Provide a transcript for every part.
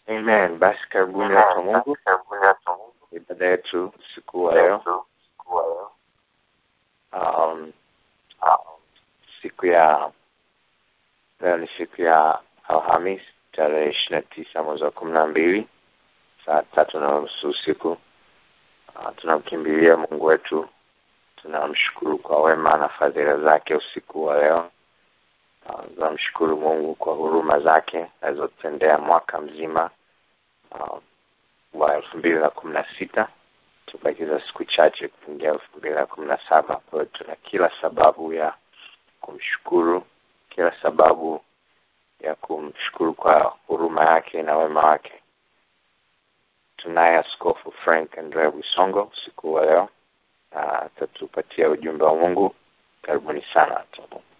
Amen. Basi karibuni watu wa Mungu, ibada yetu siku wa leo, um, siku ya leo ni siku ya Alhamis tarehe ishirini na tisa mwezi wa kumi na mbili saa tatu na nusu usiku. Uh, tunamkimbilia Mungu wetu, tunamshukuru kwa wema na fadhila zake usiku wa leo. Uh, tunamshukuru Mungu kwa huruma zake alizotendea mwaka mzima uh, wa elfu mbili na kumi na sita tubakiza siku chache kuingia elfu mbili na kumi na saba kwa hiyo tuna kila sababu ya kumshukuru kila sababu ya kumshukuru kwa huruma yake na wema wake tunaye askofu frank andre wisongo usiku wa leo na atatupatia ujumbe wa mungu karibuni sana watu wa Mungu.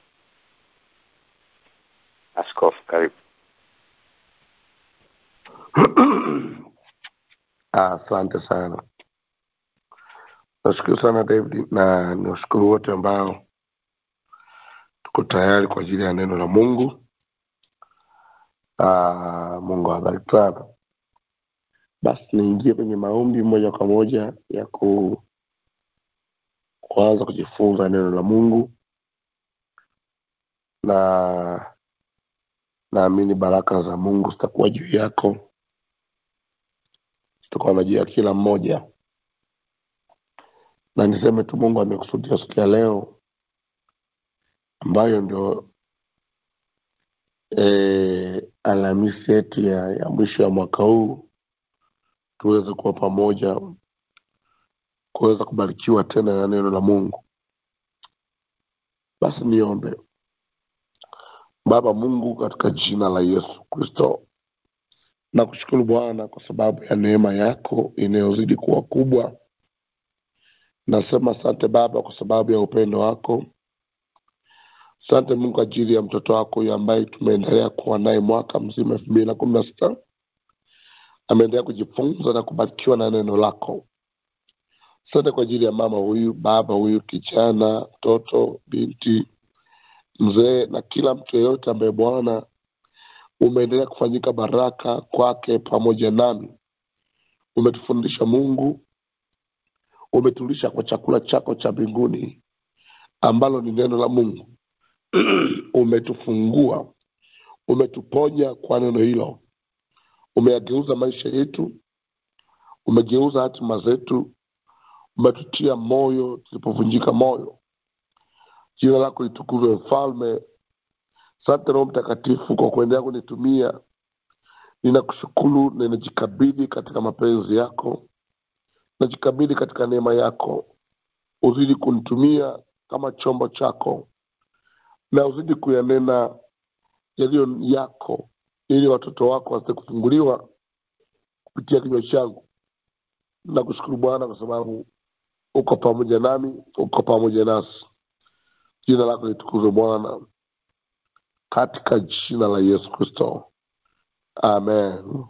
askofu karibu Asante sana, nashukuru sana David, na niwashukuru wote ambao tuko tayari kwa ajili ya neno la Mungu. Ah, Mungu awabariki sana. Basi niingie kwenye maombi moja kwa moja ya ku kuanza kujifunza neno la Mungu, na naamini baraka za Mungu zitakuwa juu yako tutakuwa na juu ya kila mmoja, na niseme tu Mungu amekusudia siku ya leo ambayo ndio e, Alhamisi yetu ya, ya mwisho ya mwaka huu tuweze kuwa pamoja kuweza kubarikiwa tena na neno la Mungu. Basi niombe. Baba Mungu, katika jina la Yesu Kristo, na kushukuru Bwana kwa sababu ya neema yako inayozidi kuwa kubwa. Nasema asante Baba kwa sababu ya upendo wako. Asante Mungu kwa ajili ya mtoto wako huyu ambaye tumeendelea kuwa naye mwaka mzima elfu mbili na kumi na sita ameendelea kujifunza na kubarikiwa na neno lako. Asante kwa ajili ya mama huyu, baba huyu, kijana, mtoto, binti, mzee na kila mtu yeyote ambaye Bwana umeendelea kufanyika baraka kwake pamoja nami. Umetufundisha Mungu, umetulisha kwa chakula chako cha mbinguni ambalo ni neno la Mungu. Umetufungua, umetuponya kwa neno hilo, umeyageuza maisha yetu, umegeuza hatima zetu, umetutia moyo tulipovunjika moyo. Jina lako litukuzwe, Mfalme. Asante Roho Mtakatifu kwa kuendelea kunitumia. Ninakushukuru, ninajikabidhi katika mapenzi yako, najikabidhi katika neema yako. Uzidi kunitumia kama chombo chako, na uzidi kuyanena yaliyo yako, ili watoto wako waweze kufunguliwa kupitia kinywa changu. Nakushukuru Bwana kwa sababu uko pamoja nami, uko pamoja nasi. Jina lako litukuzwe Bwana katika jina la Yesu Kristo, amen,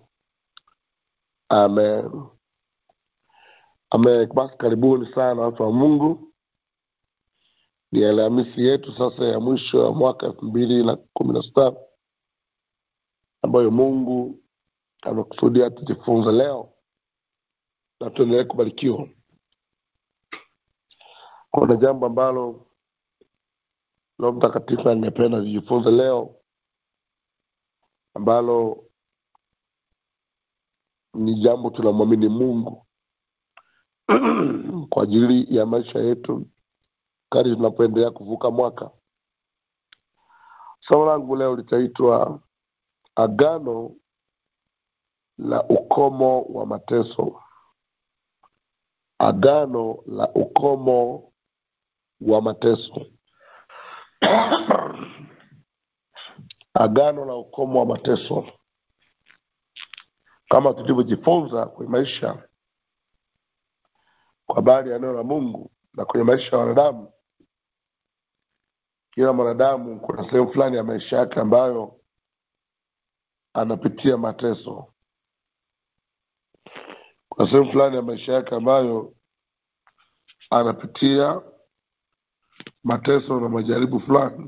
amen, amen. Basi karibuni sana watu wa Mungu, ni Alhamisi yetu sasa ya mwisho ya mwaka elfu mbili na kumi na sita ambayo Mungu amekusudia tujifunze leo na tuendelee kubarikiwa. Kuna jambo ambalo Roho Mtakatifu angependa tujifunze leo, ambalo ni jambo tunamwamini Mungu kwa ajili ya maisha yetu kadri tunapoendelea kuvuka mwaka. Somo langu leo litaitwa Agano la ukomo wa mateso. Agano la ukomo wa mateso. Agano la ukomo wa mateso, kama tulivyojifunza kwenye maisha kwa habari ya neno la Mungu na kwenye maisha ya wanadamu. Kila mwanadamu kuna sehemu fulani ya maisha yake ambayo anapitia mateso. Kuna sehemu fulani ya maisha yake ambayo anapitia mateso na majaribu fulani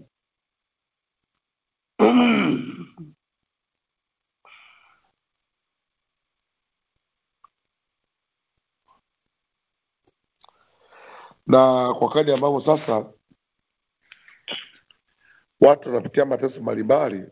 na kwa kadi ambavyo sasa watu wanapitia mateso mbalimbali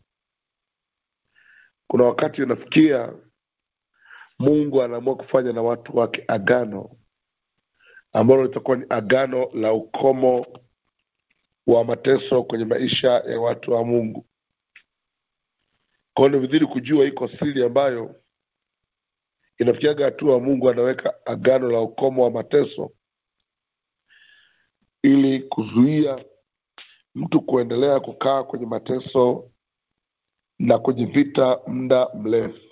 kuna wakati unafikia mungu anaamua kufanya na watu wake agano ambalo litakuwa ni agano la ukomo wa mateso kwenye maisha ya watu wa mungu kwao ni vizuri kujua iko siri ambayo inafikiaga hatua mungu anaweka agano la ukomo wa mateso ili kuzuia mtu kuendelea kukaa kwenye mateso na kwenye vita muda mrefu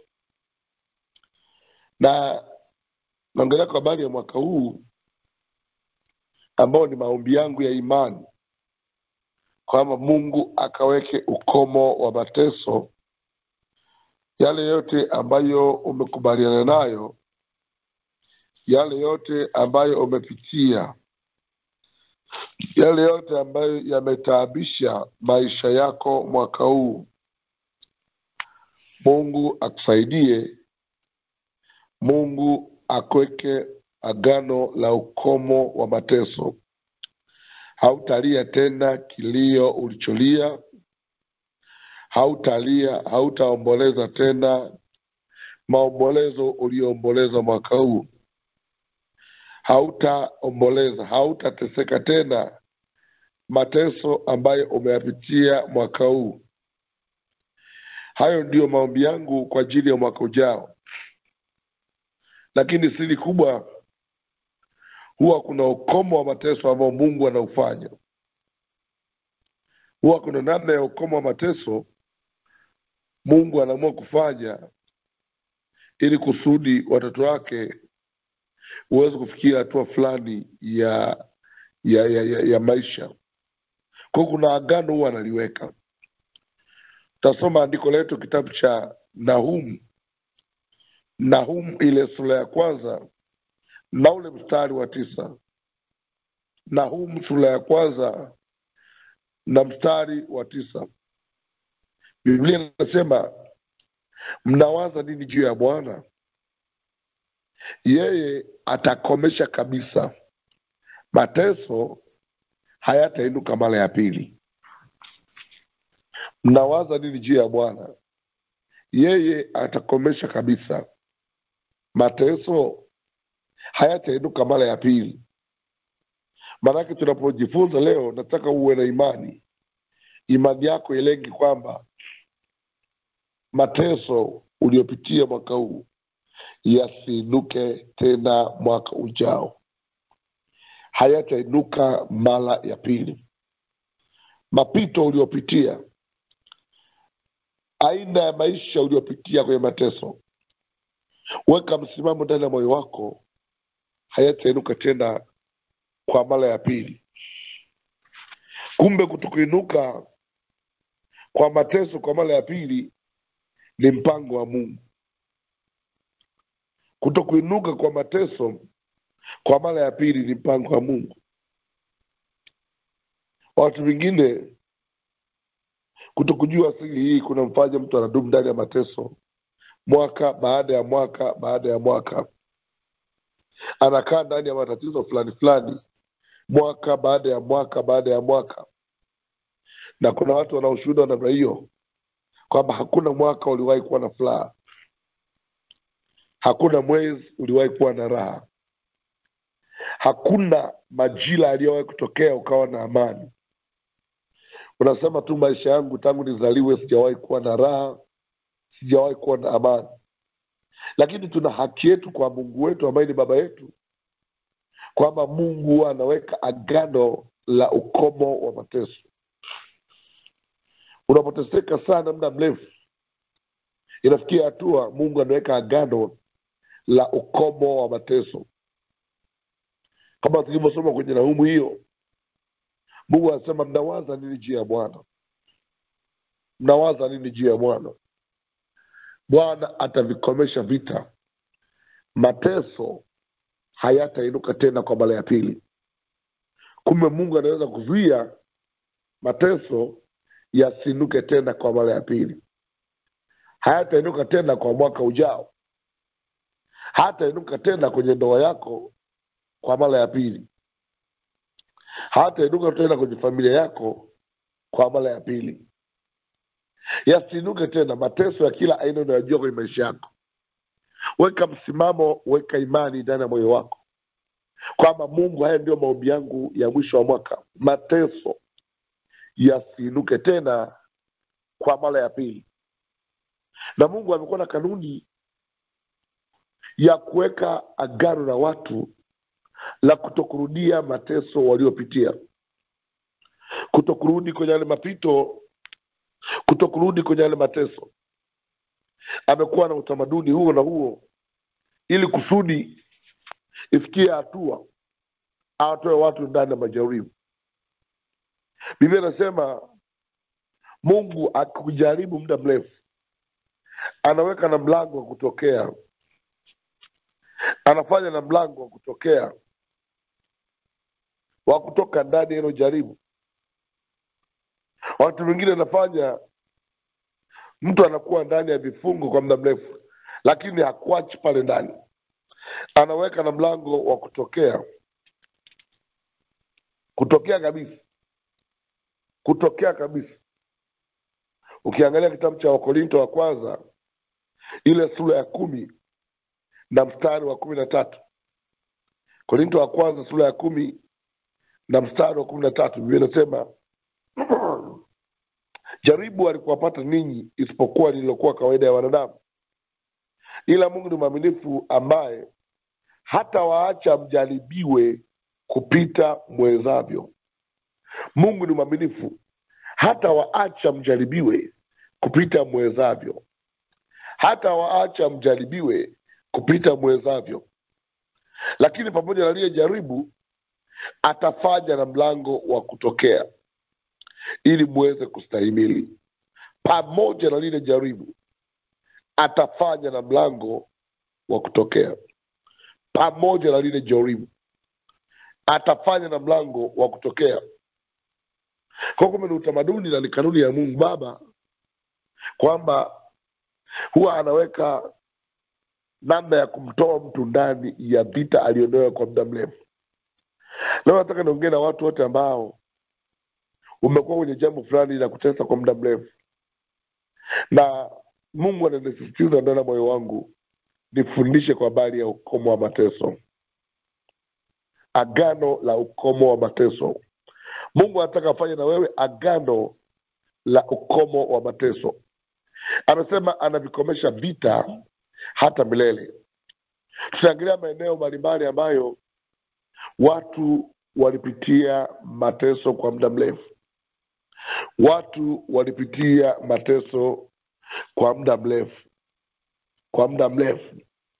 na naongelea kwa habari ya mwaka huu ambao ni maombi yangu ya imani kwamba mungu akaweke ukomo wa mateso yale yote ambayo umekubaliana nayo yale yote ambayo umepitia yale yote ambayo yametaabisha maisha yako mwaka huu mungu akusaidie mungu akweke agano la ukomo wa mateso hautalia tena kilio ulicholia hautalia hautaomboleza tena maombolezo ulioomboleza mwaka huu hautaomboleza hautateseka tena mateso ambayo umeyapitia mwaka huu hayo ndiyo maombi yangu kwa ajili ya mwaka ujao lakini siri kubwa huwa kuna ukomo wa mateso ambao mungu anaufanya huwa kuna namna ya ukomo wa mateso mungu anaamua kufanya ili kusudi watoto wake huweze kufikia hatua fulani ya ya, ya, ya, ya maisha kwao kuna agano huwa analiweka tasoma andiko letu kitabu cha nahum nahum ile sura ya kwanza na ule mstari wa tisa nahum sura ya kwanza na mstari wa tisa biblia inasema mnawaza nini juu ya bwana yeye atakomesha kabisa mateso hayatainuka mara ya pili mnawaza nini juu ya bwana yeye atakomesha kabisa mateso hayatainuka mara ya pili maanake tunapojifunza leo nataka uwe na imani imani yako ilengi kwamba mateso uliopitia mwaka huu yasiinuke tena mwaka ujao hayatainuka mara ya pili mapito uliopitia aina ya maisha uliopitia kwenye mateso weka msimamo ndani ya moyo wako hayatainuka tena kwa mara ya pili kumbe kutokuinuka kwa mateso kwa mara ya pili ni mpango wa mungu kutokuinuka kwa mateso kwa mara ya pili ni mpango wa mungu watu wengine kutokujua siri hii kunamfanya mtu anadumu ndani ya mateso mwaka baada ya mwaka baada ya mwaka anakaa ndani ya matatizo fulani fulani mwaka baada ya mwaka baada ya mwaka na kuna watu wanaoshuhuda wa namna hiyo kwamba hakuna mwaka uliwahi kuwa na furaha hakuna mwezi uliwahi kuwa na raha hakuna majira aliyowahi kutokea ukawa na amani unasema tu maisha yangu tangu nizaliwe sijawahi kuwa na raha sijawahi kuwa na amani lakini tuna haki yetu kwa mungu wetu ambaye ni baba yetu kwamba mungu huwa anaweka agano la ukomo wa mateso unapoteseka sana muda mrefu inafikia hatua mungu anaweka agano la ukomo wa mateso kama tulivyosoma kwenye naumu hiyo mungu anasema mnawaza nini juu ya bwana mnawaza nini juu ya bwana bwana atavikomesha vita mateso hayatainuka tena kwa mara ya pili kumbe mungu anaweza kuzuia mateso yasiinuke tena kwa mara ya pili hayatainuka tena kwa mwaka ujao hatainuka tena kwenye ndoa yako kwa mara ya pili hatainuka tena kwenye familia yako kwa mara ya pili yasiinuke tena mateso ya kila aina unayojua kwenye maisha yako weka msimamo weka imani ndani ya moyo wako kwamba mungu haya ndio maombi yangu ya mwisho wa mwaka mateso yasiinuke tena kwa mara ya pili na mungu amekuwa na kanuni ya kuweka agano na watu la kutokurudia mateso waliopitia kutokurudi kwenye yale mapito kutokurudi kwenye yale mateso amekuwa na utamaduni huo na huo ili kusudi ifikie hatua awatoe watu ndani ya majaribu biblia inasema mungu akikujaribu muda mrefu anaweka na mlango wa kutokea anafanya na mlango wa kutokea wa kutoka ndani ya hilo jaribu watu wengine anafanya mtu anakuwa ndani ya vifungo kwa muda mrefu lakini hakuachi pale ndani anaweka na mlango wa kutokea kutokea kabisa kutokea kabisa ukiangalia kitabu cha wakorinto wa kwanza ile sura ya kumi na mstari wa kumi na tatu korinto wa kwanza sura ya kumi na mstari wa kumi na tatu biblia inasema jaribu alikuwapata ninyi isipokuwa lililokuwa kawaida ya wanadamu ila mungu ni mwaminifu ambaye hata waacha mjaribiwe kupita mwezavyo mungu ni mwaminifu hata waacha mjaribiwe kupita mwezavyo hata waacha mjaribiwe kupita mwezavyo lakini pamoja na liye jaribu atafanya na mlango wa kutokea ili muweze kustahimili pamoja na lile jaribu atafanya na mlango wa kutokea pamoja na lile jaribu atafanya na mlango wa kutokea kwa kumbe ni utamaduni na ni kanuni ya mungu baba kwamba huwa anaweka namna ya kumtoa mtu ndani ya vita aliyonayo kwa muda mrefu leo nataka niongee na watu wote ambao umekuwa kwenye jambo fulani la kutesa kwa muda mrefu na mungu ananisisitiza ndani ya moyo wangu nifundishe kwa habari ya ukomo wa mateso agano la ukomo wa mateso mungu anataka afanye na wewe agano la ukomo wa mateso anasema anavikomesha vita hata milele tutaangalia maeneo mbalimbali ambayo watu walipitia mateso kwa muda mrefu watu walipitia mateso kwa muda mrefu kwa muda mrefu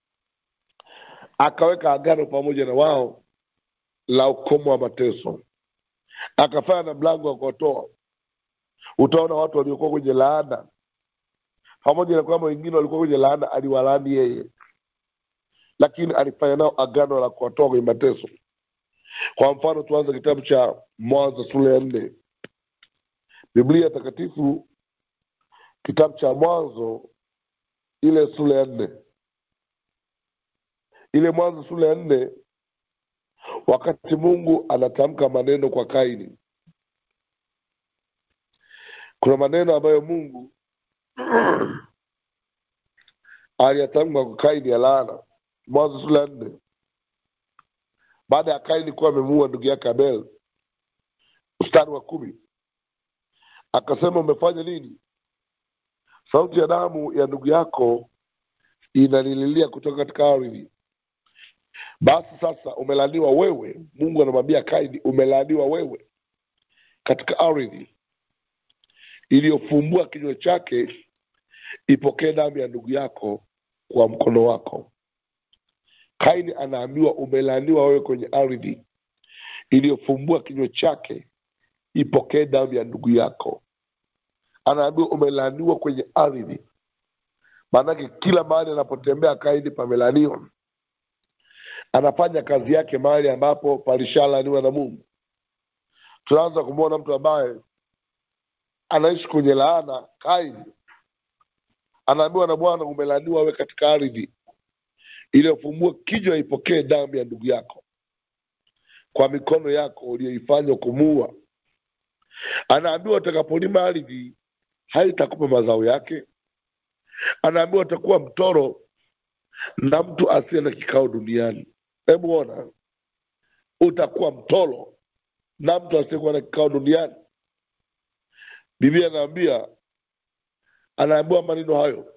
akaweka agano pamoja na wao la ukomo wa mateso akafanya na mlango wa kuwatoa utaona watu waliokuwa kwenye laana pamoja na kwamba wengine walikuwa kwenye laana aliwalaani yeye lakini alifanya nao agano la kuwatoa kwenye mateso kwa mfano tuanze kitabu cha mwanzo sura ya nne biblia takatifu kitabu cha mwanzo ile sura ya nne ile mwanzo sura ya nne wakati mungu anatamka maneno kwa kaini kuna maneno ambayo mungu aliyatamka kwa kaini ya laana mwanzo sura ya nne baada ya kaini kuwa amemuua ndugu yake abel mstari wa kumi akasema umefanya nini sauti ya damu ya ndugu yako inanililia kutoka katika ardhi basi sasa umelaaniwa wewe mungu anamwambia kaini umelaaniwa wewe katika ardhi iliyofumbua kinywa chake ipokee damu ya ndugu yako kwa mkono wako kaini anaambiwa umelaaniwa wewe kwenye ardhi iliyofumbua kinywa chake ipokee damu ya ndugu yako anaambiwa umelaaniwa kwenye ardhi maanake kila mahali anapotembea kaini pamelaaniwa anafanya kazi yake mahali ambapo palishalaaniwa na mungu tunaanza kumwona mtu ambaye anaishi kwenye laana kaini anaambiwa na bwana umelaaniwa wewe katika ardhi iliyofumbua kinywa ipokee damu ya ndugu yako kwa mikono yako uliyoifanya kumuua anaambiwa utakapolima ardhi haitakupa mazao yake anaambiwa utakuwa mtoro na mtu asiye na kikao duniani hebu ona utakuwa mtoro na mtu asiyekuwa na kikao duniani biblia anaambia anaambiwa maneno hayo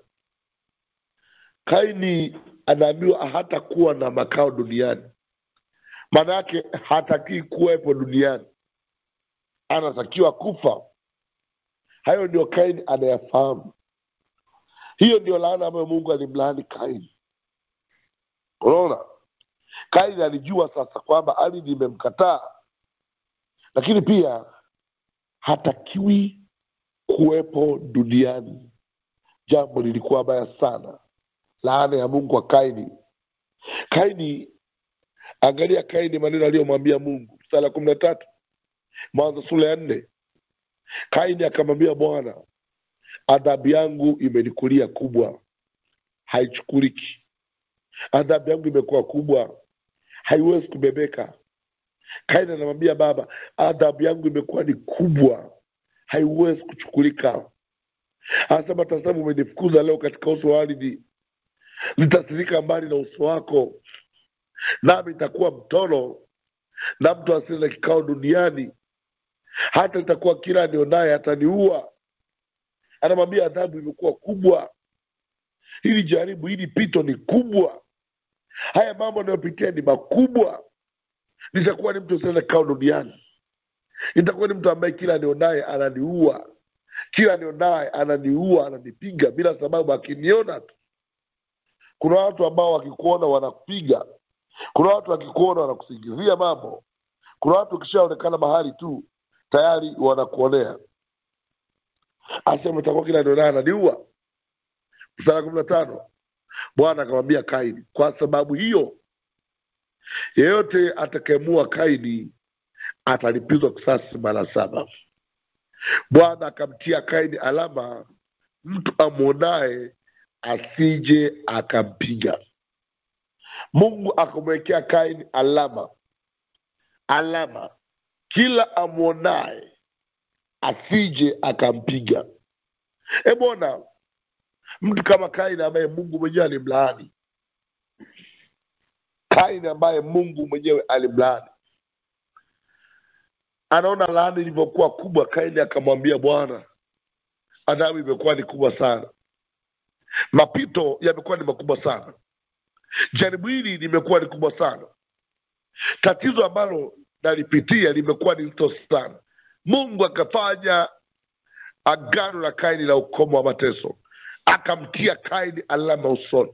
kaini anaambiwa hatakuwa na makao duniani maana yake hatakii kuwepo duniani anatakiwa kufa hayo ndio kaini anayafahamu hiyo ndio laana ambayo mungu alimlaani kaini unaona kaini alijua sasa kwamba ardhi imemkataa lakini pia hatakiwi kuwepo duniani jambo lilikuwa baya sana laana ya mungu kwa kaini kaini angalia kaini maneno aliyomwambia mungu sala kumi na tatu mwanzo sura ya nne kaini akamwambia bwana adhabu yangu imenikulia kubwa haichukuliki adhabu yangu imekuwa kubwa haiwezi kubebeka kaini anamwambia baba adhabu yangu imekuwa ni kubwa haiwezi kuchukulika anasema tazama umenifukuza leo katika uso wa ardhi nitasirika mbali na uso wako nami nitakuwa mtoro na mtu asiye na kikao duniani hata itakuwa kila anionaye ataniua anamwambia adhabu imekuwa kubwa hili jaribu hili pito ni kubwa haya mambo anayopitia ni makubwa nitakuwa ni mtu asiye na kikao duniani nitakuwa ni mtu ambaye kila anionaye ananiua kila anionaye ananiua ananipiga bila sababu akiniona tu kuna watu ambao wakikuona wanakupiga kuna watu wakikuona wanakusingizia mambo kuna watu ukishaonekana mahali tu tayari wanakuonea asema itakuwa kila ndio naye ananiua mstari kumi na tano bwana akamwambia kaini kwa sababu hiyo yeyote atakayemua kaini atalipizwa kisasi mara saba bwana akamtia kaini alama mtu amwonaye asije akampiga mungu akamwekea kaini alama alama kila amwonaye asije akampiga ebona mtu kama kaini ambaye mungu mwenyewe alimlaani kaini ambaye mungu mwenyewe alimlaani anaona laani ilivyokuwa kubwa kaini akamwambia bwana adhabu imekuwa ni kubwa sana mapito yamekuwa ni makubwa sana jaribu hili limekuwa ni kubwa sana tatizo ambalo nalipitia limekuwa ni zito sana mungu akafanya agano la kaini la ukomo wa mateso akamtia kaini alama usoni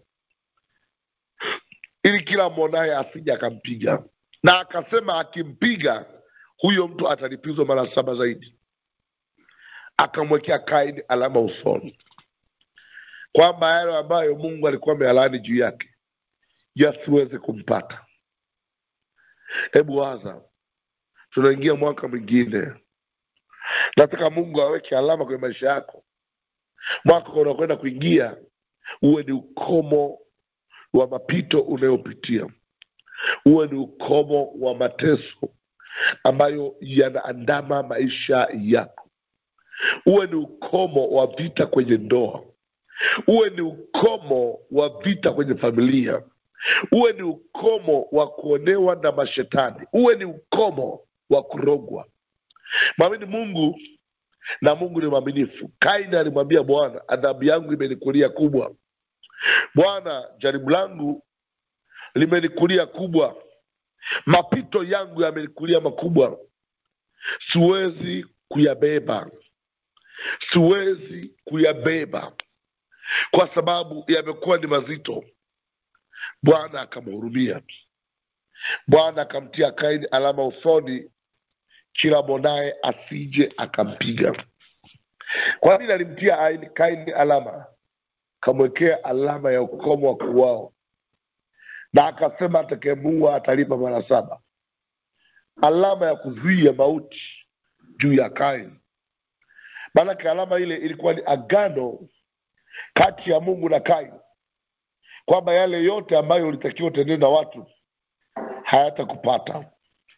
ili kila mwonaye asija akampiga na akasema akimpiga huyo mtu atalipizwa mara saba zaidi akamwekea kaini alama usoni kwamba yale ambayo mungu alikuwa amealani juu yake yasiweze kumpata hebu waza tunaingia mwaka mwingine nataka mungu aweke alama kwenye maisha yako mwaka unakwenda kuingia uwe ni ukomo wa mapito unayopitia uwe ni ukomo wa mateso ambayo yanaandama maisha yako uwe ni ukomo wa vita kwenye ndoa uwe ni ukomo wa vita kwenye familia uwe ni ukomo wa kuonewa na mashetani uwe ni ukomo wa kurogwa mwamini mungu na mungu ni mwaminifu kaini alimwambia bwana adhabu yangu imenikulia kubwa bwana jaribu langu limenikulia kubwa mapito yangu yamenikulia makubwa siwezi kuyabeba siwezi kuyabeba kwa sababu yamekuwa ni mazito bwana akamhurumia bwana akamtia kaini alama usoni kila mwonaye asije akampiga kwa nini alimtia Aini- kaini alama akamwekea alama ya ukomo wa kuwao na akasema atakayemuua atalipa mara saba alama ya kuzuia mauti juu ya kaini maanake alama ile ilikuwa ni agano kati ya mungu na kaini kwamba yale yote ambayo ulitakiwa utendee na watu hayatakupata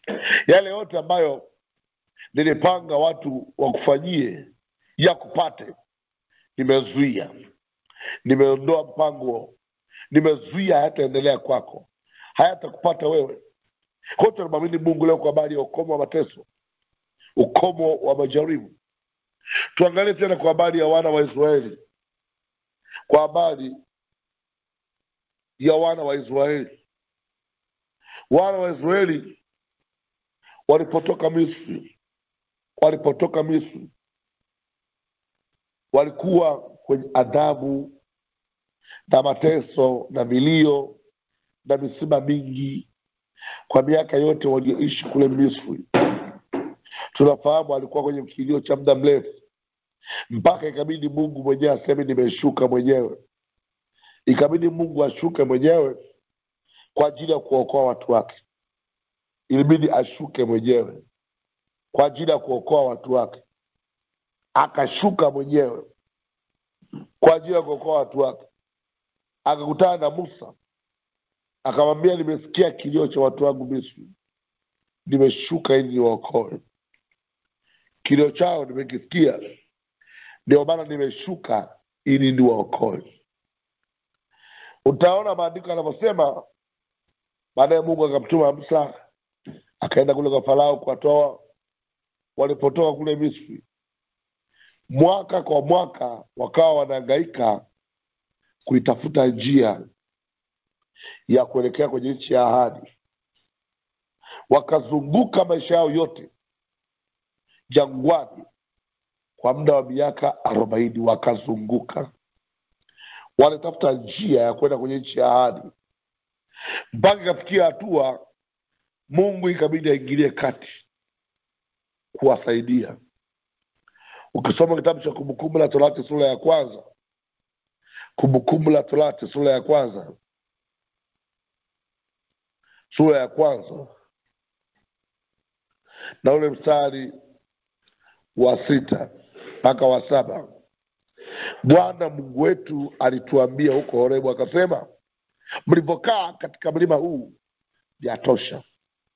yale yote ambayo nilipanga watu wakufanyie ya kupate nimezuia nimeondoa mpango nimezuia hayataendelea kwako hayatakupata wewe kwa hiyo tunamwamini mungu leo kwa habari ya ukomo wa mateso ukomo wa majaribu tuangalie tena kwa habari ya wana wa israeli kwa habari ya wana wa israeli wana wa israeli walipotoka misri walipotoka misri walikuwa kwenye adhabu na mateso na milio na misiba mingi kwa miaka yote walioishi kule misri tunafahamu alikuwa kwenye kilio cha muda mrefu mpaka ikabidi mungu mwenyewe aseme nimeshuka mwenyewe ikabidi mungu ashuke mwenyewe kwa ajili ya kuokoa watu wake ilibidi ashuke mwenyewe kwa ajili ya kuokoa watu wake akashuka mwenyewe kwa ajili ya kuokoa watu wake akakutana na musa akamwambia nimesikia kilio cha watu wangu misri nimeshuka ili niwaokoe kilio chao nimekisikia ndio maana nimeshuka ili niwaokoe utaona maandiko yanavyosema baadaye mungu akamtuma musa akaenda kule kwa farao kuwatoa walipotoka kule misri mwaka kwa mwaka wakawa wanahangaika kuitafuta njia ya kuelekea kwenye nchi ya ahadi wakazunguka maisha yao yote jangwani kwa muda wa miaka arobaini wakazunguka walitafuta njia ya kwenda kwenye nchi ya ahadi mpaka ikafikia hatua mungu ikabidi aingilie kati kuwasaidia ukisoma kitabu cha kumbukumbu la torati sura ya kwanza kumbukumbu la torati sura ya kwanza sura ya kwanza na ule mstari wa sita mpaka wa saba bwana mungu wetu alituambia huko horebu akasema mlivyokaa katika mlima huu yatosha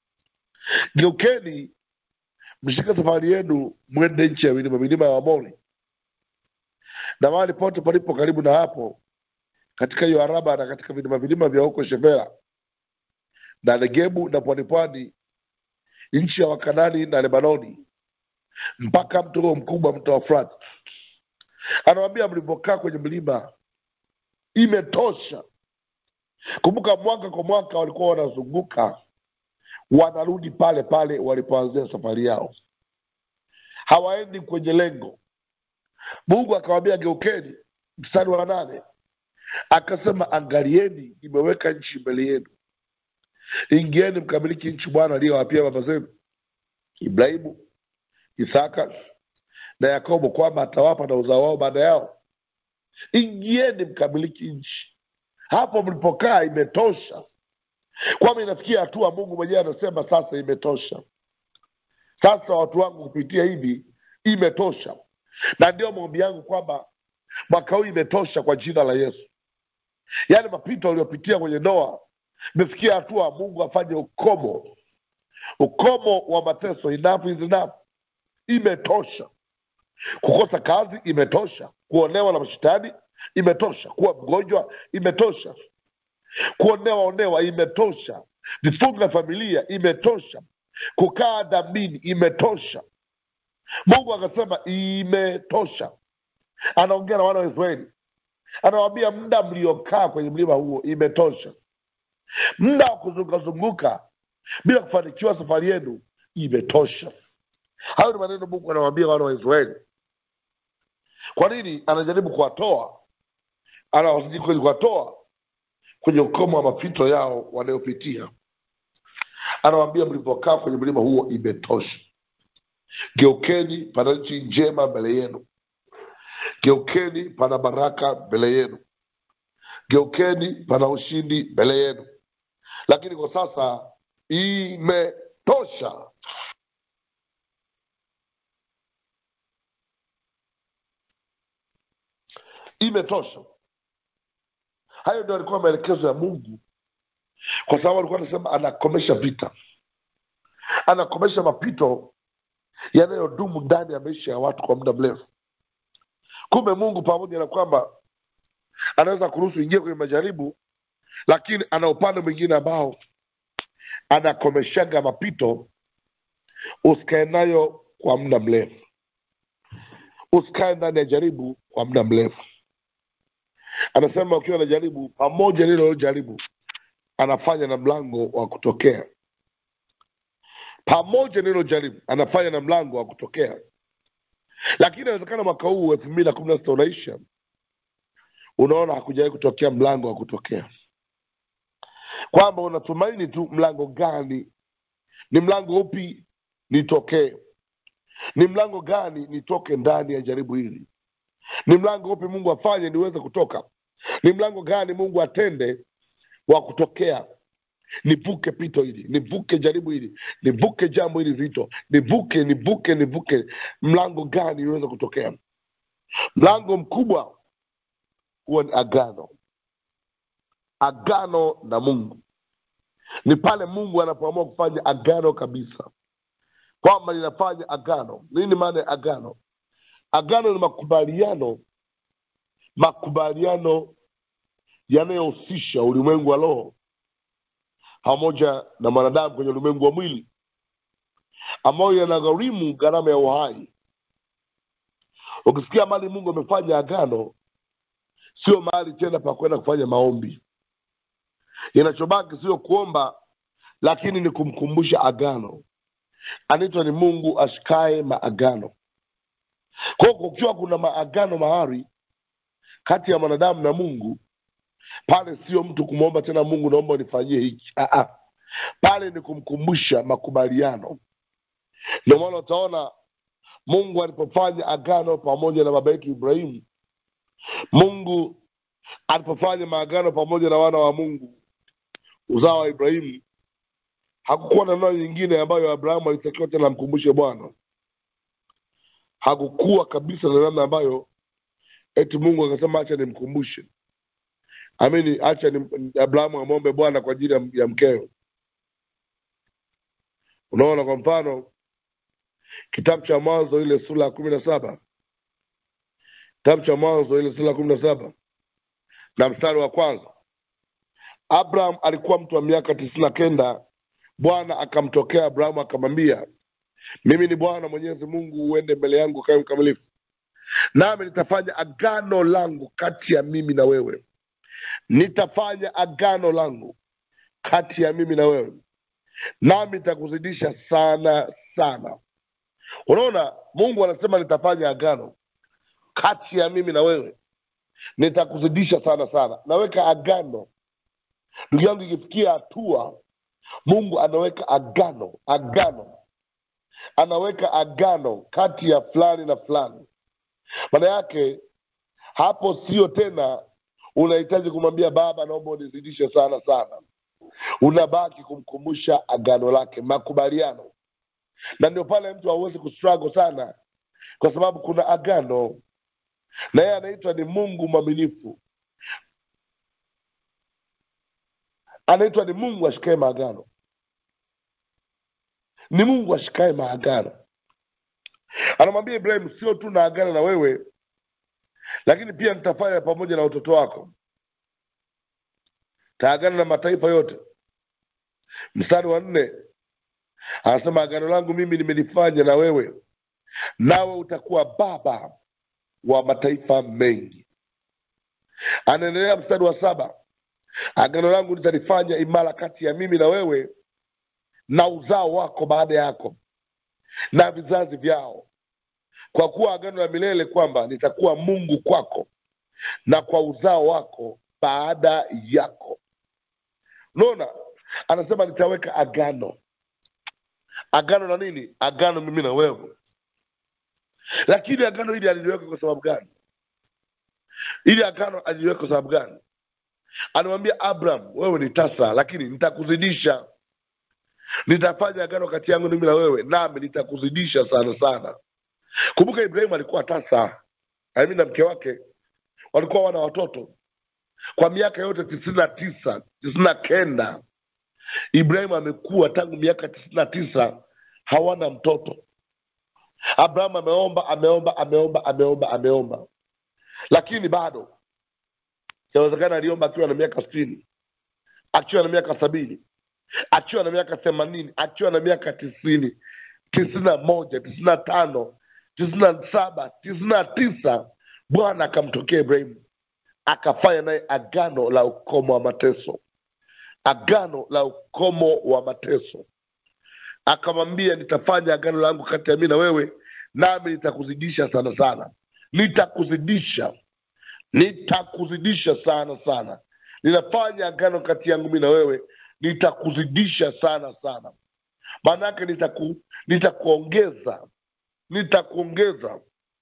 geukeni mshike safari yenu mwende nchi ya milima milima ya wamori na mahali pote palipo karibu na hapo katika hiyo araba na katika vilima vilima vya huko shefera na negebu na pwanipwani nchi ya wakanani na lebanoni mpaka mto huo mkubwa mto wa frati anawambia mlivyokaa kwenye mlima imetosha kumbuka mwaka kwa mwaka walikuwa wanazunguka wanarudi pale pale walipoanzia safari yao hawaendi kwenye lengo mungu akawambia geukeni mstari wa nane akasema angalieni imeweka nchi mbele yenu ingieni mkamiliki nchi bwana aliyowapia baba zenu ibrahimu isaka na yakobo kwamba atawapa na uzao wao baada yao ingieni mkamiliki nchi hapo mlipokaa imetosha kwamba inafikia hatua mungu mwenyewe anasema sasa imetosha sasa watu wangu kupitia hivi imetosha na ndio maombi yangu kwamba mwaka huu imetosha kwa jina la yesu yaani mapito aliyopitia kwenye ndoa imefikia hatua mungu afanye ukomo ukomo wa mateso enough is enough imetosha kukosa kazi imetosha kuonewa na mashetani imetosha kuwa mgonjwa imetosha kuonewa onewa imetosha vifungu vya familia imetosha kukaa dhambini imetosha mungu akasema imetosha anaongea na wana wa israeli anawambia muda mliokaa kwenye mlima huo imetosha muda wa kuzungukazunguka bila kufanikiwa safari yenu imetosha hayo ni maneno mungu anawambia wana wa israeli kwa nini anajaribu kuwatoa anawazidi kweli kuwatoa kwenye ukomo wa mapito yao wanayopitia anawambia mlivyokaa kwenye mlima huo imetosha geukeni pana nchi njema mbele yenu geukeni pana baraka mbele yenu geukeni pana ushindi mbele yenu lakini kwa sasa imetosha imetosha hayo ndio alikuwa maelekezo ya mungu kwa sababu alikuwa anasema anakomesha vita anakomesha mapito yanayodumu ndani ya maisha ya watu kwa muda mrefu kumbe mungu pamoja na kwamba anaweza kuruhusu ingie kwenye majaribu lakini ana upande mwingine ambao anakomeshaga mapito usikae nayo kwa muda mrefu usikae ndani ya jaribu kwa muda mrefu anasema ukiwa na jaribu pamoja lilo jaribu anafanya na mlango wa kutokea pamoja nilo jaribu anafanya na mlango wa kutokea lakini inawezekana mwaka huu elfu mbili na kumi na sita unaisha unaona hakujawahi kutokea mlango wa kutokea kwamba unatumaini tu mlango gani ni mlango upi nitokee ni mlango gani nitoke ndani ya jaribu hili ni mlango upi mungu afanye niweze kutoka ni mlango gani mungu atende wa kutokea nivuke pito hili nivuke jaribu hili nivuke jambo hili zito nivuke nivuke nivuke mlango gani niweze kutokea mlango mkubwa huwa ni agano agano na mungu ni pale mungu anapoamua kufanya agano kabisa kwamba linafanya agano nini maana ya agano agano ni makubaliano makubaliano yanayohusisha ulimwengu wa roho pamoja na mwanadamu kwenye ulimwengu wa mwili ambayo yanagharimu gharama ya uhai ukisikia mali mungu amefanya agano sio mahali tena pa kwenda kufanya maombi inachobaki sio kuomba lakini ni kumkumbusha agano anaitwa ni mungu ashikae maagano kwao kukiwa kuna maagano mahari kati ya mwanadamu na mungu pale sio mtu kumwomba tena mungu naomba unifanyie hiki Ah, ah. pale ni kumkumbusha makubaliano ndio maana utaona mungu alipofanya agano pamoja na baba yetu ibrahimu mungu alipofanya maagano pamoja na wana wa mungu uzao wa ibrahimu hakukuwa na neno nyingine ambayo abrahamu alitakiwa tena amkumbushe bwana hakukuwa kabisa na namna ambayo eti mungu akasema hacha nimkumbushe amini hacha ni abrahamu amwombe bwana kwa ajili ya, ya mkeo unaona kwa mfano kitabu cha mwanzo ile sura ya kumi na saba kitabu cha mwanzo ile sura ya kumi na saba na mstari wa kwanza abraham alikuwa mtu wa miaka tisini na kenda bwana akamtokea abrahamu akamwambia mimi ni bwana mwenyezi mungu uende mbele yangu kawe mkamilifu nami nitafanya agano langu kati ya mimi na wewe nitafanya agano langu kati ya mimi na wewe nami nitakuzidisha sana sana unaona mungu anasema nitafanya agano kati ya mimi na wewe nitakuzidisha sana sana naweka agano ndugu yangu ikifikia hatua mungu anaweka agano agano anaweka agano kati ya fulani na fulani maana yake hapo sio tena unahitaji kumwambia baba naomba unizidishe sana sana unabaki kumkumbusha agano lake makubaliano na ndio pale mtu hauwezi kustruggle sana kwa sababu kuna agano na yeye anaitwa ni mungu mwaminifu anaitwa ni mungu ashikae maagano ni mungu ashikae maagano anamwambia ibrahim sio tu na agano na wewe lakini pia nitafanya pamoja na watoto wako taagana na mataifa yote mstari wa nne anasema agano langu mimi nimelifanya na wewe nawe utakuwa baba wa mataifa mengi anaendelea mstari wa saba agano langu nitalifanya imara kati ya mimi na wewe na uzao wako baada yako na vizazi vyao kwa kuwa agano la milele kwamba nitakuwa mungu kwako na kwa uzao wako baada yako unaona anasema nitaweka agano agano na nini agano mimi na wewe lakini agano hili aliliweka kwa sababu gani ili agano aliliweka kwa sababu gani anamwambia abraham wewe ni tasa lakini nitakuzidisha nitafanya agano kati yangu mimi na wewe nami nitakuzidisha sana sana kumbuka ibrahimu alikuwa tasa nami na mke wake walikuwa wana watoto kwa miaka yote tisini na tisa tisini na kenda ibrahimu amekuwa tangu miaka tisini na tisa hawana mtoto abrahamu ameomba ameomba ameomba ameomba ameomba lakini bado inawezekana aliomba akiwa na miaka sitini akiwa na miaka sabini akiwa na miaka themanini akiwa na miaka tisini tisini na moja tisini na tano tisini na saba tisini na tisa bwana akamtokea ibrahimu akafanya naye agano la ukomo wa mateso agano la ukomo wa mateso akamwambia nitafanya agano langu kati ya mi na wewe nami nitakuzidisha sana sana nitakuzidisha nitakuzidisha sana sana ninafanya agano kati yangu mi na wewe nitakuzidisha sana sana maana yake nitaku, nitakuongeza nitakuongeza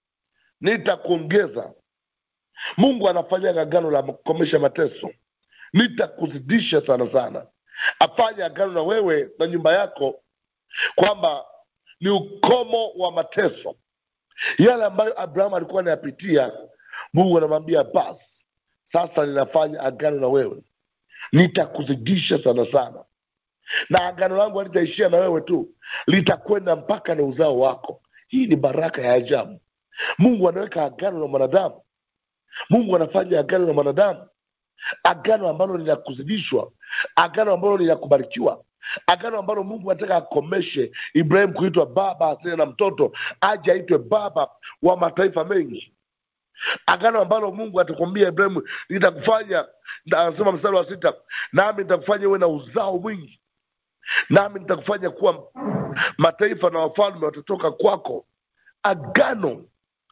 nitakuongeza mungu anafanya agano la kukomesha mateso nitakuzidisha sana sana afanye agano na wewe na nyumba yako kwamba ni ukomo wa mateso yale ambayo abrahamu alikuwa anayapitia mungu anamwambia basi sasa ninafanya agano na wewe nitakuzidisha sana sana na agano langu halitaishia na wewe tu litakwenda mpaka na uzao wako hii ni baraka ya ajabu mungu anaweka agano na mwanadamu mungu anafanya agano na mwanadamu agano ambalo ni la kuzidishwa agano ambalo ni la kubarikiwa agano ambalo mungu anataka akomeshe ibrahim kuitwa baba asile na mtoto aje aitwe baba wa mataifa mengi agano ambalo mungu atakwambia ibrahimu nitakufanya na- anasema mstari wa sita nami nitakufanya uwe na uzao mwingi nami nitakufanya kuwa mataifa na wafalme watatoka kwako agano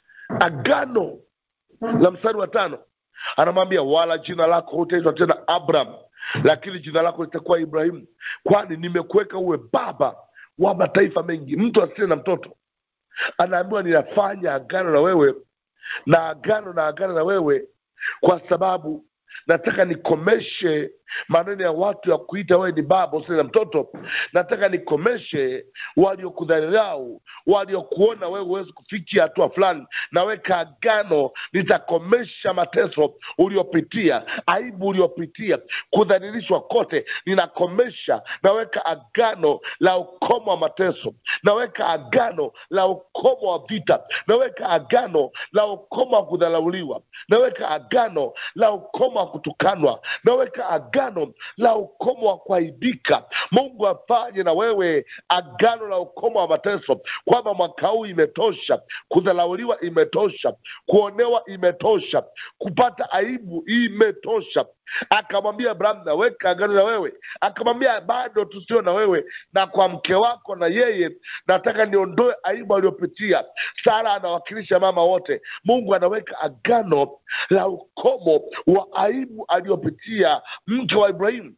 agano la mstari wa tano anamwambia wala jina lako hutaitwa tena abraham lakini jina lako litakuwa ibrahimu kwani nimekuweka uwe baba wa mataifa mengi mtu asiye na mtoto anaambiwa ninafanya agano na wewe na agano na agano na wewe kwa sababu nataka nikomeshe maneno ya watu ya kuita wewe ni baba usiye na mtoto nataka nikomeshe waliokudhalilau waliokuona wewe huwezi kufikia hatua fulani naweka agano nitakomesha mateso uliopitia aibu uliopitia kudhalilishwa kote ninakomesha naweka agano la ukomo wa mateso naweka agano la ukomo wa vita naweka agano la ukomo wa kudharauliwa naweka agano la ukomo wa kutukanwa naweka agano la ukomo wa kuaibika mungu afanye na wewe agano la ukomo wa mateso kwamba mwaka huu imetosha kudharauliwa imetosha kuonewa imetosha kupata aibu imetosha akamwambia abrahamu naweka agano na wewe akamwambia bado tusio na wewe na kwa mke wako na yeye nataka niondoe aibu aliyopitia sara anawakilisha mama wote mungu anaweka agano la ukomo wa aibu aliyopitia mke wa ibrahimu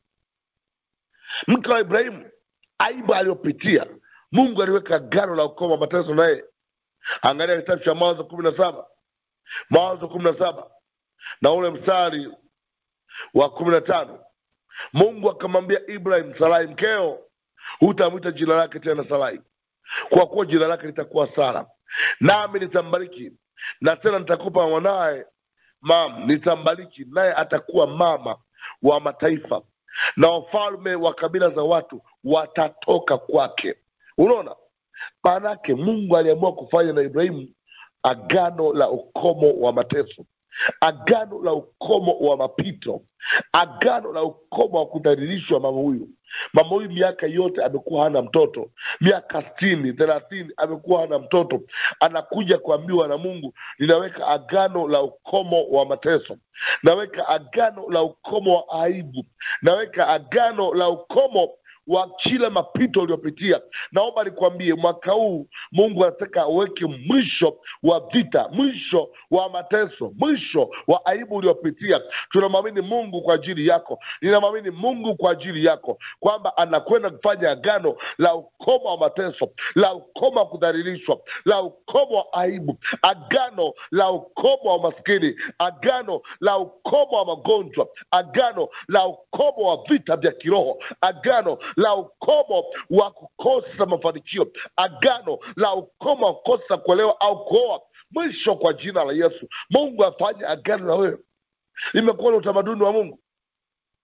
mke wa ibrahimu aibu aliyopitia mungu aliweka agano la ukomo wa mateso naye angalia kitabu cha mwanzo kumi na saba mwanzo kumi na saba na ule mstari wa kumi na tano mungu akamwambia ibrahim sarai mkeo hutamwita jina lake tena sarai kwa kuwa jina lake litakuwa sara nami nitambariki na tena nitakupa mwanaye mam nitambariki naye atakuwa mama wa mataifa na wafalme wa kabila za watu watatoka kwake unaona maanake mungu aliamua kufanya na ibrahimu agano la ukomo wa mateso agano la ukomo wa mapito agano la ukomo wa kudhalilishwa mama huyu mama huyu miaka yote amekuwa hana mtoto miaka sitini thelathini amekuwa hana mtoto anakuja kuambiwa na mungu ninaweka agano la ukomo wa mateso naweka agano la ukomo wa aibu naweka agano la ukomo wa kila mapito uliopitia naomba nikwambie mwaka huu mungu anataka aweke mwisho wa vita mwisho wa mateso mwisho wa aibu uliopitia tunamwamini mungu kwa ajili yako ninamwamini mungu kwa ajili yako kwamba anakwenda kufanya agano la ukomo wa mateso la ukomo wa kudhalilishwa la ukomo wa aibu agano la ukomo wa maskini agano la ukomo wa magonjwa agano la ukomo wa vita vya kiroho agano la ukomo wa kukosa mafanikio agano la ukomo wa kukosa kuolewa au kuoa mwisho kwa jina la yesu mungu afanye agano na wewe imekuwa ni utamaduni wa mungu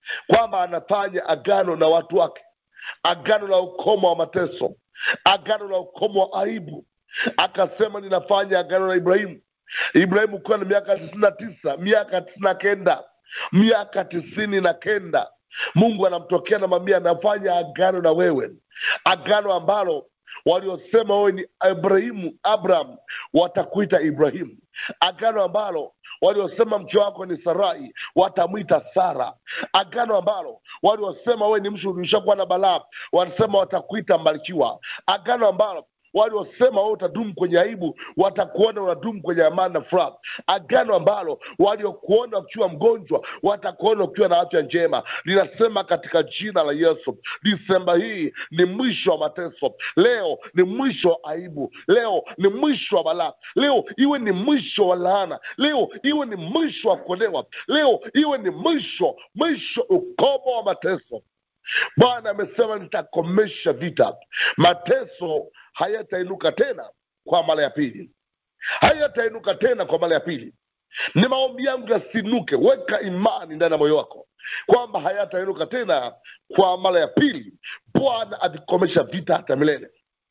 kwamba anafanya agano na watu wake agano la ukomo wa mateso agano la ukomo wa aibu akasema ninafanya agano na ibrahimu ibrahimu kuwa na miaka tisini na tisa miaka tisini na kenda miaka tisini na kenda mungu anamtokea na mamia anafanya agano na wewe agano ambalo waliosema wewe ni ibrahimu abraham watakuita ibrahimu agano ambalo waliosema mke wako ni sarai watamwita sara agano ambalo waliosema wewe ni mtu ulishakuwa na balaa wanasema watakuita mbarikiwa agano ambalo waliosema wewe utadumu kwenye aibu watakuona unadumu kwenye amani na furaha agano ambalo waliokuona ukiwa mgonjwa watakuona ukiwa na afya njema linasema katika jina la yesu disemba hii ni mwisho wa mateso leo ni mwisho wa aibu leo ni mwisho wa balaa leo iwe ni mwisho wa laana leo iwe ni mwisho wa kuonewa leo iwe ni mwisho mwisho ukomo wa mateso bwana amesema nitakomesha vita mateso hayatainuka tena kwa mara ya pili hayatainuka tena kwa mara ya pili ni maombi yangu yasinuke weka imani ndani ya moyo wako kwamba hayatainuka tena kwa mara ya pili bwana avikomesha vita hata milele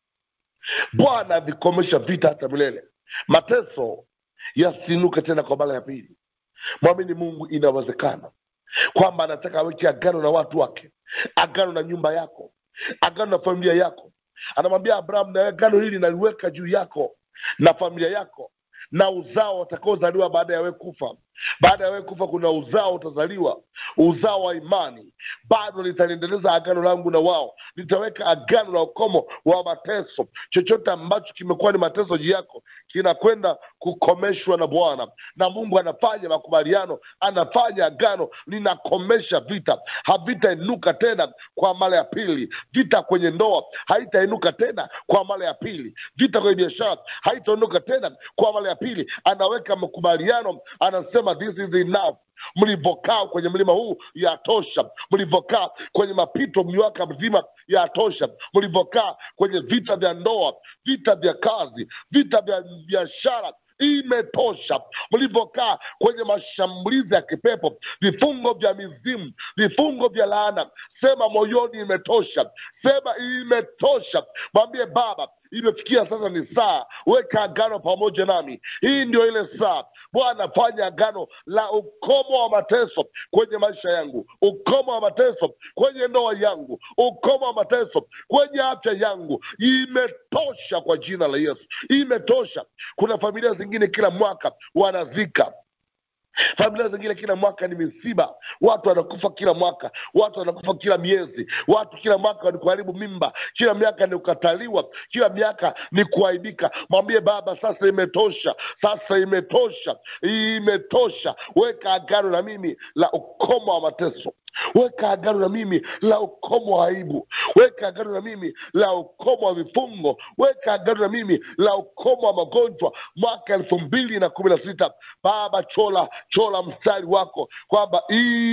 bwana avikomesha vita hata milele mateso yasinuke tena kwa mara ya pili mwamini mungu inawezekana kwamba anataka aweke agano na watu wake agano na nyumba yako agano na familia yako anamwambia abraham na agano hili naliweka juu yako na familia yako na uzao watakaozaliwa baada ya wewe kufa baada ya wewe kufa kuna uzao utazaliwa uzao wa imani bado nitaliendeleza agano langu na wao nitaweka agano la ukomo wa mateso chochote ambacho kimekuwa ni mateso juu yako kinakwenda kukomeshwa na bwana na mungu anafanya makubaliano anafanya agano linakomesha vita havitainuka tena kwa mara ya pili vita kwenye ndoa haitainuka tena kwa mara ya pili vita kwenye biashara haitainuka tena kwa mara ya pili anaweka makubaliano anasema this is enough mlivyokaa kwenye mlima huu yatosha mlivyokaa kwenye mapito miaka mzima yatosha mlivyokaa kwenye vita vya ndoa vita vya kazi vita vya biashara imetosha mlivyokaa kwenye mashambulizi ya kipepo vifungo vya mizimu vifungo vya laana sema moyoni imetosha sema imetosha mwambie baba imefikia sasa ni saa weka agano pamoja nami hii ndio ile saa bwana fanya agano la ukomo wa mateso kwenye maisha yangu ukomo wa mateso kwenye ndoa yangu ukomo wa mateso kwenye afya yangu imetosha kwa jina la yesu imetosha kuna familia zingine kila mwaka wanazika familia zingine kila mwaka ni misiba watu wanakufa kila mwaka watu wanakufa kila miezi watu kila mwaka ni kuharibu mimba kila miaka ni kukataliwa kila miaka ni kuaibika mwambie baba sasa imetosha sasa imetosha imetosha weka agano na mimi la ukomo wa mateso weka agano na mimi la ukomo wa aibu weka agano na mimi la ukomo wa vifungo weka agano na mimi la ukomo wa magonjwa mwaka elfu mbili na kumi na sita baba chola chola mstari wako kwamba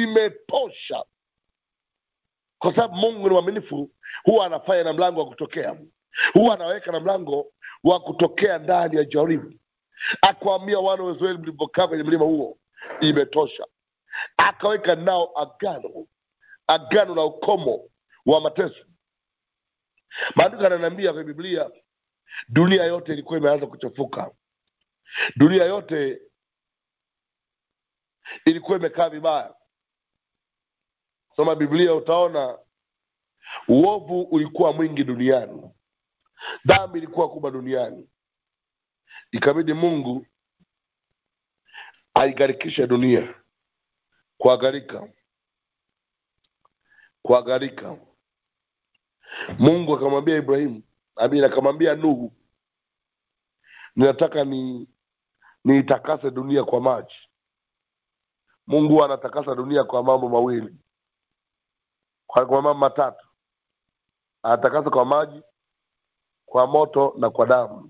imetosha kwa sababu mungu ni mwaminifu huwa anafanya na mlango wa kutokea huwa anaweka na mlango wa kutokea ndani ya jaribu akwambia wana wa israeli mlivyokaa kwenye mlima huo imetosha akaweka nao agano agano la ukomo wa mateso maandiko ananiambia kwenye biblia dunia yote ilikuwa imeanza kuchafuka dunia yote ilikuwa imekaa vibaya soma biblia utaona uovu ulikuwa mwingi duniani dhambi ilikuwa kubwa duniani ikabidi mungu aigarikishe dunia kuagarika kuagarika mungu akamwambia ibrahimu amin akamwambia nuhu ninataka ni niitakase dunia kwa maji mungu anatakasa dunia kwa mambo mawili kwa, kwa mambo matatu anatakasa kwa maji kwa moto na kwa damu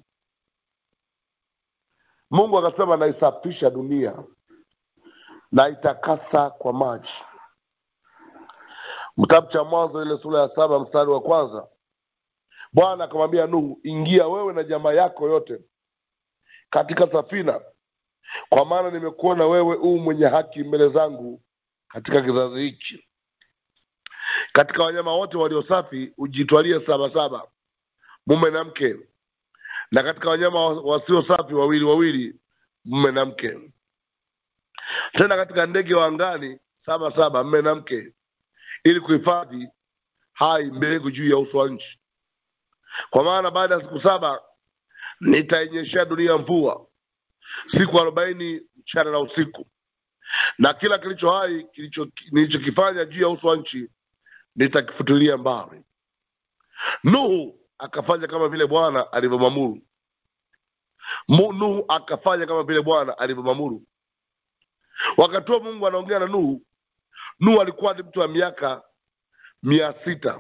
mungu akasema naisafisha dunia naitakasa kwa maji kitabu cha mwanzo ile sura ya saba mstari wa kwanza bwana akamwambia nuhu ingia wewe na jamaa yako yote katika safina kwa maana nimekuona wewe uu mwenye haki mbele zangu katika kizazi hiki katika wanyama wote walio safi ujitwalie saba saba mume na mke na katika wanyama wa- wasio safi wawili wawili mume na mke tena katika ndege wa angani saba saba mume na mke ili kuhifadhi hai mbegu juu ya uso wa nchi kwa maana baada ya siku saba nitainyeshea dunia mvua siku arobaini mchana na usiku na kila kilicho hai kilicho nilichokifanya juu ya uso wa nchi nitakifutilia mbali nuhu akafanya kama vile bwana alivyomwamuru Mu- nuhu akafanya kama vile bwana alivyomwamuru wakati huo mungu anaongea na nuhu nuhu alikuwa ni mtu wa miaka mia sita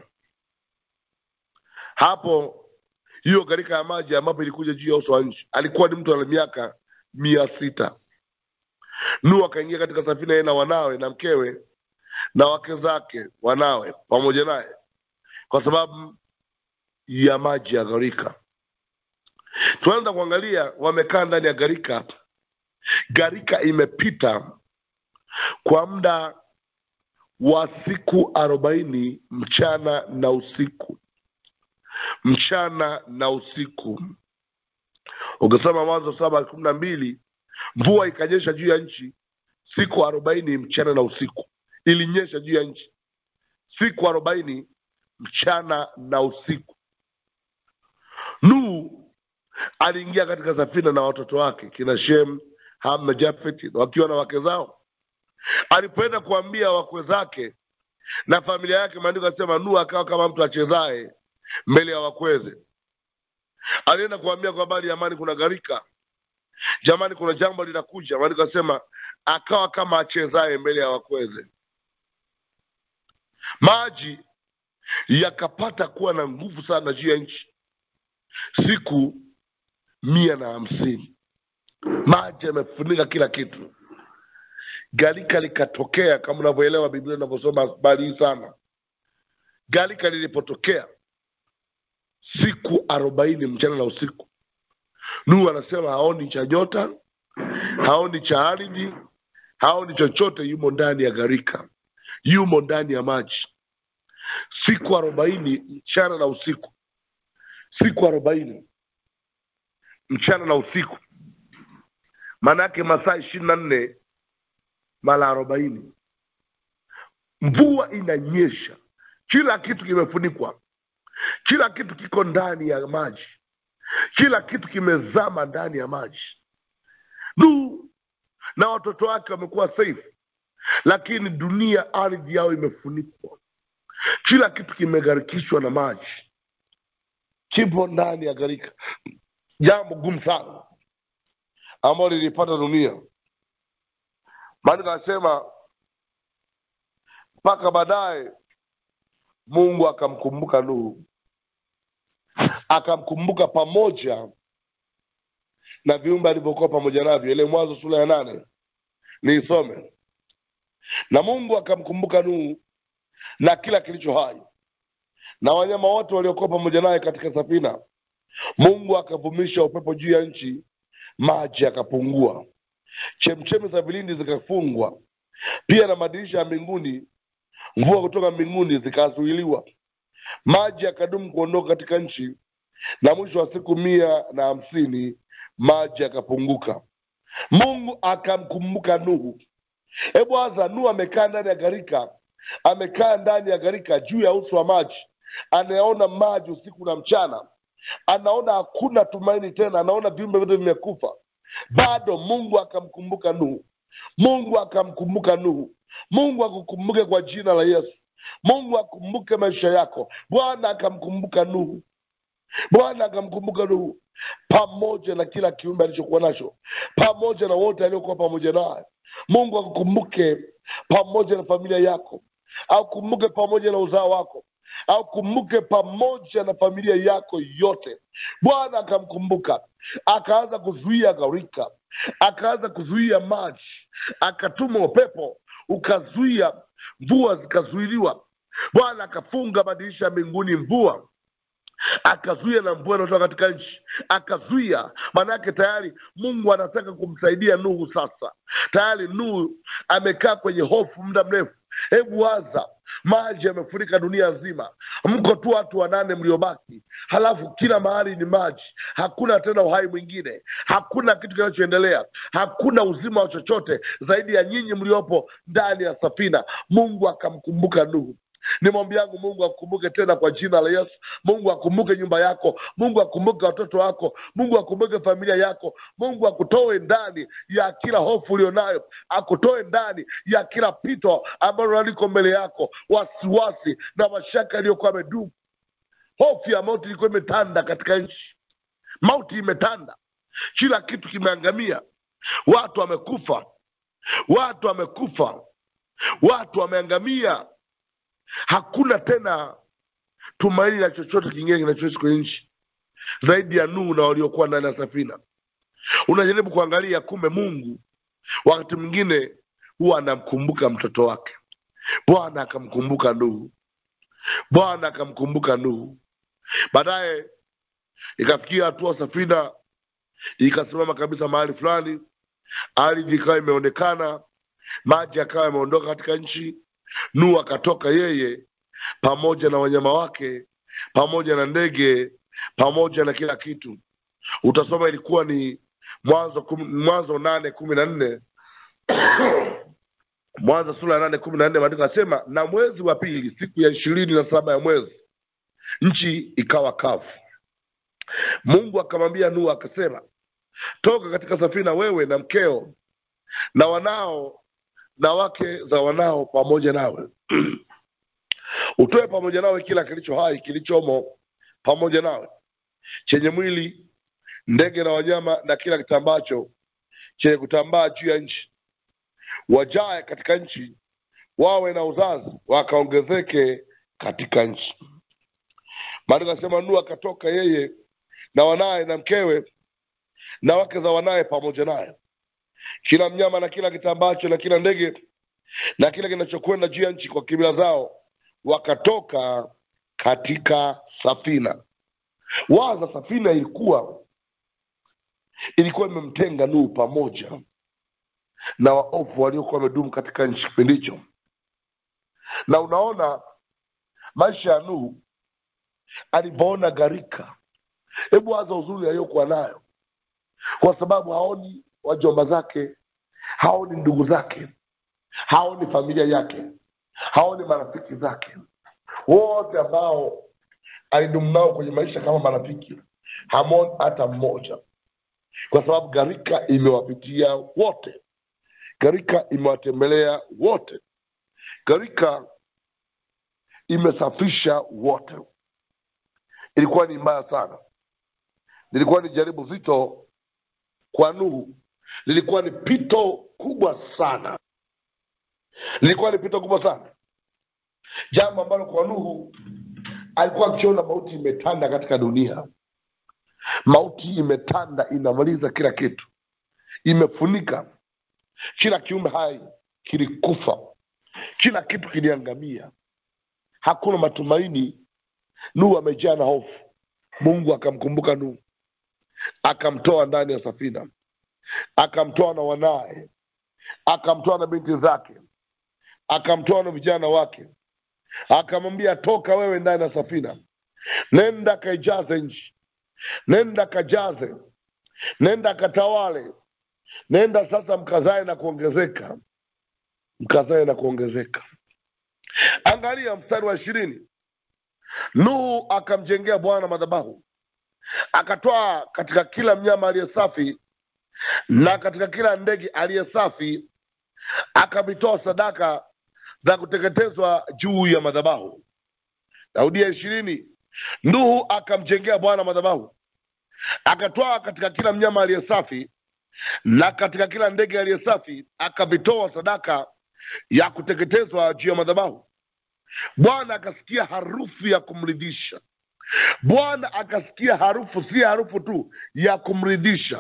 hapo hiyo gharika ya maji ambapo ilikuja juu ya uso wa nchi alikuwa ni mtu ana miaka mia sita nuhu akaingia katika safina yeye na wanawe na mkewe na wake zake wanawe pamoja naye kwa sababu ya maji ya gharika tunaanza kuangalia wamekaa ndani ya gharika gharika imepita kwa muda wa siku arobaini mchana na usiku mchana na usiku ukisoma mwanzo saba kumi na mbili mvua ikanyesha juu ya nchi siku arobaini mchana na usiku ilinyesha juu ya nchi siku arobaini mchana na usiku nuhu aliingia katika safina na watoto wake kina shem ham na jafet wakiwa na wake zao alipoenda kuambia wakwe zake na familia yake maandiko asema nuhu akawa kama mtu achezaye mbele ya wakweze alienda kuambia kwa habari ya amani kuna gharika jamani kuna jambo linakuja maandiko asema akawa kama achezaye mbele ya wakweze maji yakapata kuwa na nguvu sana juu ya nchi siku mia na hamsini maji yamefunika kila kitu gharika likatokea kama unavyoelewa biblia unavyosoma habari hii sana gharika lilipotokea siku arobaini mchana na usiku nuhu anasema haoni cha nyota haoni cha ardhi haoni chochote yumo ndani ya gharika yumo ndani ya maji siku arobaini mchana na usiku siku arobaini mchana na usiku maana yake masaa ishirini na nne mara arobaini mvua inanyesha kila kitu kimefunikwa kila kitu kiko ndani ya maji kila kitu kimezama ndani ya maji Nuhu na watoto wake wamekuwa safe lakini dunia ardhi yao imefunikwa kila kitu kimegharikishwa na maji kipo ndani ya gharika jambo gumu sana ambalo lilipata dunia maandiko anasema mpaka baadaye mungu akamkumbuka nuhu akamkumbuka pamoja na viumbe alivyokuwa pamoja navyo ile mwanzo sura ya nane niisome na mungu akamkumbuka nuhu na kila kilicho hai na wanyama wote waliokuwa pamoja naye katika safina mungu akavumisha upepo juu ya nchi maji yakapungua chemchemi za vilindi zikafungwa pia na madirisha ya mbinguni mvua kutoka mbinguni zikazuiliwa maji yakadumu kuondoka katika nchi na mwisho wa siku mia na hamsini maji yakapunguka mungu akamkumbuka nuhu hebu aza nuhu amekaa ndani ya gharika amekaa ndani ya gharika juu ya uso wa maji anayaona maji usiku na mchana anaona hakuna tumaini tena anaona viumbe vyote vimekufa bado mungu akamkumbuka nuhu mungu akamkumbuka nuhu mungu akukumbuke kwa jina la yesu mungu akumbuke maisha yako bwana akamkumbuka nuhu bwana akamkumbuka nuhu pamoja na kila kiumbe alichokuwa nacho pamoja na wote aliokuwa pamoja naye mungu akukumbuke pamoja na familia yako aukumbuke pamoja na uzao wako aukumbuke pamoja na familia yako yote bwana akamkumbuka akaanza kuzuia gharika akaanza kuzuia maji akatuma upepo ukazuia mvua zikazuiliwa bwana akafunga madirisha ya mbinguni mvua akazuia na mvua inayotoka katika nchi akazuia maanake tayari mungu anataka kumsaidia nuhu sasa tayari nuhu amekaa kwenye hofu muda mrefu hebu waza maji yamefurika dunia nzima mko tu watu wanane mliobaki halafu kila mahali ni maji hakuna tena uhai mwingine hakuna kitu kinachoendelea hakuna uzima wa chochote zaidi ya nyinyi mliopo ndani ya safina mungu akamkumbuka nuhu ni maombi yangu mungu akumbuke tena kwa jina la yesu mungu akumbuke nyumba yako mungu akumbuke watoto wako mungu akumbuke familia yako mungu akutoe ndani ya kila hofu ulionayo akutoe ndani ya kila pito ambalo liko mbele yako wasiwasi na mashaka yaliyokuwa amedumu hofu ya mauti ilikuwa imetanda katika nchi mauti imetanda kila kitu kimeangamia watu wamekufa watu wamekufa watu wameangamia hakuna tena tumaini la chochote kingine kinachoishi kwenye nchi zaidi ya Nuhu na waliokuwa ndani ya safina. Unajaribu kuangalia, kumbe Mungu wakati mwingine huwa anamkumbuka mtoto wake. Bwana akamkumbuka Nuhu, Bwana akamkumbuka Nuhu. Baadaye ikafikia hatua safina ikasimama kabisa mahali fulani, ardhi ikawa imeonekana, maji akawa yameondoka katika nchi. Nuhu akatoka yeye pamoja na wanyama wake pamoja na ndege pamoja na kila kitu. Utasoma ilikuwa ni Mwanzo kum, Mwanzo nane kumi na nne Mwanzo sura ya nane kumi na nne maandiko asema, na mwezi wa pili siku ya ishirini na saba ya mwezi nchi ikawa kavu. Mungu akamwambia Nuhu akasema, toka katika safina wewe na mkeo na wanao na wake za wanao pamoja nawe utoe pamoja nawe kila kilicho hai kilichomo pamoja nawe chenye mwili ndege na wanyama na kila kitambacho chenye kutambaa juu ya nchi wajae katika nchi wawe na uzazi wakaongezeke katika nchi maandiko asema Nuhu akatoka yeye na wanaye na mkewe na wake za wanaye pamoja naye kila mnyama na kila kitambacho na kila ndege na kila kinachokwenda juu ya nchi kwa kimila zao wakatoka katika safina waza safina ilikuwa ilikuwa imemtenga Nuhu pamoja na waovu waliokuwa wamedumu katika nchi kipindi hicho na unaona maisha ya Nuhu alipoona gharika hebu waza uzuri aliyokuwa nayo kwa sababu haoni wajomba zake haoni ndugu zake haoni familia yake haoni marafiki zake wote ambao alidumu nao kwenye maisha kama marafiki hamoni hata mmoja kwa sababu gharika imewapitia wote gharika imewatembelea wote gharika imesafisha wote ilikuwa ni mbaya sana lilikuwa ni jaribu zito kwa Nuhu lilikuwa ni pito kubwa sana lilikuwa ni pito kubwa sana jambo ambalo kwa Nuhu alikuwa akiona mauti imetanda katika dunia mauti imetanda inamaliza kila kitu imefunika kila kiumbe hai kilikufa kila kitu kiliangamia hakuna matumaini Nuhu amejaa na hofu Mungu akamkumbuka Nuhu akamtoa ndani ya safina akamtoa na wanaye akamtoa na binti zake akamtoa na vijana wake akamwambia toka wewe ndani ya safina nenda kaijaze nchi nenda kajaze nenda katawale nenda sasa mkazae na kuongezeka mkazae na kuongezeka angalia mstari wa ishirini nuhu akamjengea bwana madhabahu akatoa katika kila mnyama aliye safi na katika kila ndege aliye safi akavitoa sadaka za kuteketezwa juu ya madhabahu daudi ya ishirini nuhu akamjengea bwana madhabahu akatoa katika kila mnyama aliye safi na katika kila ndege aliye safi akavitoa sadaka ya kuteketezwa juu ya madhabahu bwana akasikia harufu ya kumridhisha bwana akasikia harufu si harufu tu ya kumridhisha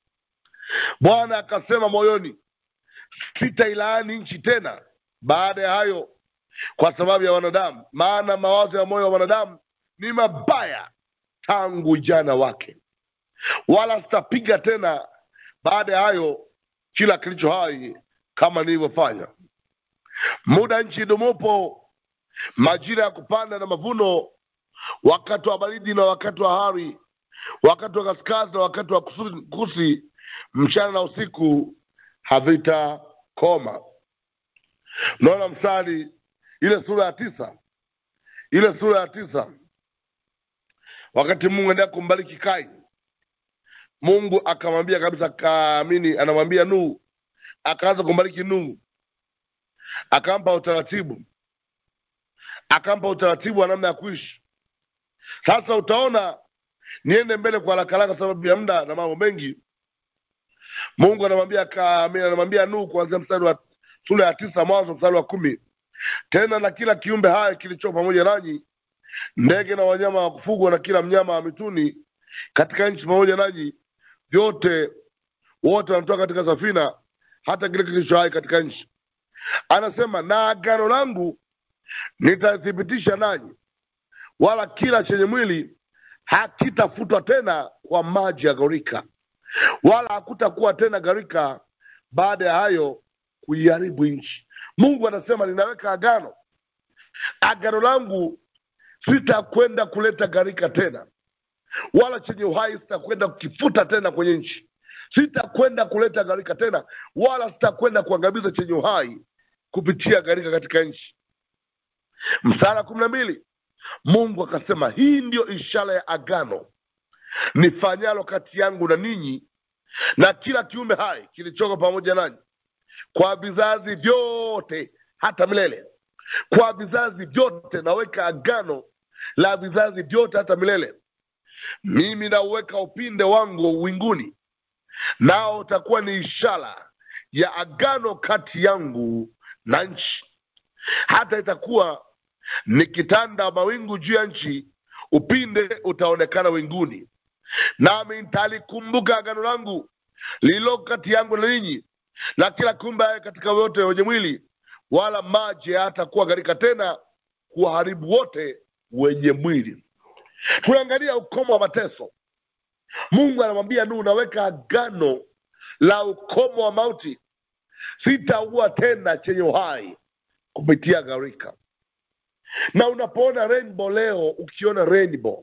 bwana akasema moyoni sitailaani nchi tena baada ya hayo kwa sababu ya wanadamu maana mawazo ya moyo wa wanadamu ni mabaya tangu jana wake wala sitapiga tena baada ya hayo kila kilicho hai kama nilivyofanya muda nchi idumupo majira ya kupanda na mavuno wakati wa baridi na wakati wa hari wakati wa kaskazi na wakati wa kusi, kusi mchana na usiku havitakoma naona mstari ile sura ya tisa ile sura ya tisa wakati mungu endelea kumbariki kaini mungu akamwambia kabisa kaamini anamwambia nuhu akaanza kumbariki nuhu akampa utaratibu akampa utaratibu wa namna ya kuishi sasa utaona niende mbele kwa haraka haraka sababu ya muda na mambo mengi mungu anamwambia kaamini anamwambia nuhu kuanzia mstari wa sura ya tisa mwanzo mstari wa kumi tena na kila kiumbe hai kilicho pamoja nanyi ndege na wanyama wa kufugwa na kila mnyama wa mituni katika nchi pamoja nanyi vyote wote wanatoka katika safina hata kile kilicho hai katika nchi anasema na agano langu nitathibitisha nanyi wala kila chenye mwili hakitafutwa tena kwa maji ya gharika wala hakutakuwa tena gharika baada ya hayo kuiharibu nchi mungu anasema ninaweka agano agano langu sitakwenda kuleta gharika tena wala chenye uhai sitakwenda kukifuta tena kwenye nchi sitakwenda kuleta gharika tena wala sitakwenda kuangamiza chenye uhai kupitia gharika katika nchi msara kumi na mbili mungu akasema hii ndiyo ishara ya agano nifanyalo kati yangu na ninyi na kila kiumbe hai kilichoko pamoja nanyi kwa vizazi vyote hata milele kwa vizazi vyote naweka agano la vizazi vyote hata milele mimi nauweka upinde wangu winguni nao utakuwa ni ishara ya agano kati yangu na nchi hata itakuwa nikitanda mawingu juu ya nchi upinde utaonekana winguni nami nitalikumbuka agano langu lililo kati yangu na ninyi na kila kiumbe katika wote wenye mwili wala maji hayatakuwa gharika tena kuwaharibu wote wenye mwili tunaangalia ukomo wa mateso mungu anamwambia nuhu naweka agano la ukomo wa mauti sitaua tena chenye uhai kupitia gharika na unapoona rainbow leo ukiona rainbow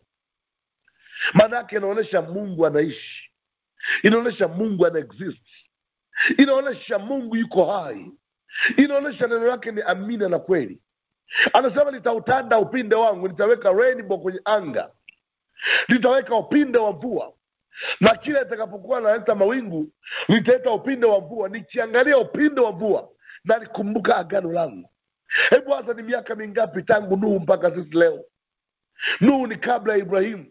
maanaake inaonyesha mungu anaishi inaonyesha mungu ana exist inaonyesha mungu yuko hai inaonyesha neno lake ni amina na kweli anasema nitautanda upinde wangu nitaweka rainbow kwenye anga nitaweka upinde wa mvua na kila itakapokuwa naleta mawingu nitaleta upinde wa mvua nikiangalia upinde wa mvua na nikumbuka agano langu hebu hasa ni miaka mingapi tangu nuhu mpaka sisi leo nuhu ni kabla ya ibrahimu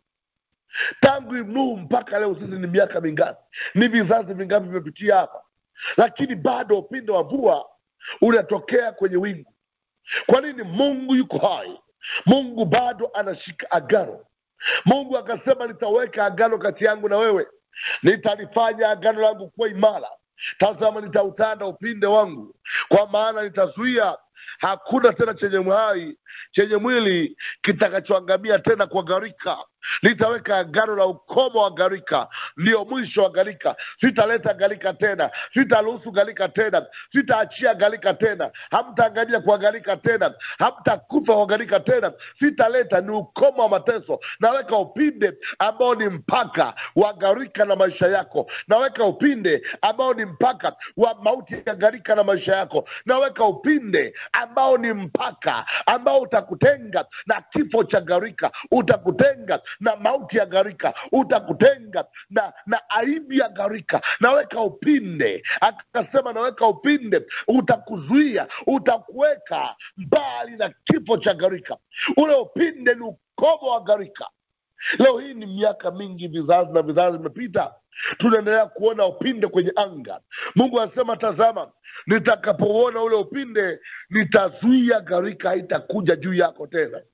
tangu nuhu mpaka leo sisi ni miaka mingapi ni vizazi vingapi vimepitia hapa lakini bado upinde wa mvua unatokea kwenye wingu kwa nini mungu yuko hai mungu bado anashika agano mungu akasema nitaweka agano kati yangu na wewe nitalifanya agano langu kuwa imara tazama nitautanda upinde wangu kwa maana nitazuia hakuna tena chenye uhai chenye mwili kitakachoangamia tena kwa gharika nitaweka agano la ukomo wa gharika ndiyo mwisho wa gharika sitaleta gharika tena sitaruhusu gharika tena sitaachia gharika tena hamtaangamia kwa gharika tena hamtakufa kwa gharika tena sitaleta ni ukomo wa mateso naweka upinde ambao ni mpaka wa gharika na maisha yako naweka upinde ambao ni mpaka wa mauti ya gharika na maisha yako naweka upinde ambao ni mpaka ambao utakutenga na kifo cha gharika utakutenga na mauti ya gharika utakutenga na na aibu ya gharika naweka upinde akasema naweka upinde utakuzuia utakuweka mbali na kifo cha gharika ule upinde ni ukomo wa gharika leo hii ni miaka mingi vizazi na vizazi vimepita tunaendelea kuona upinde kwenye anga mungu anasema tazama nitakapouona ule upinde nitazuia gharika haitakuja juu yako tena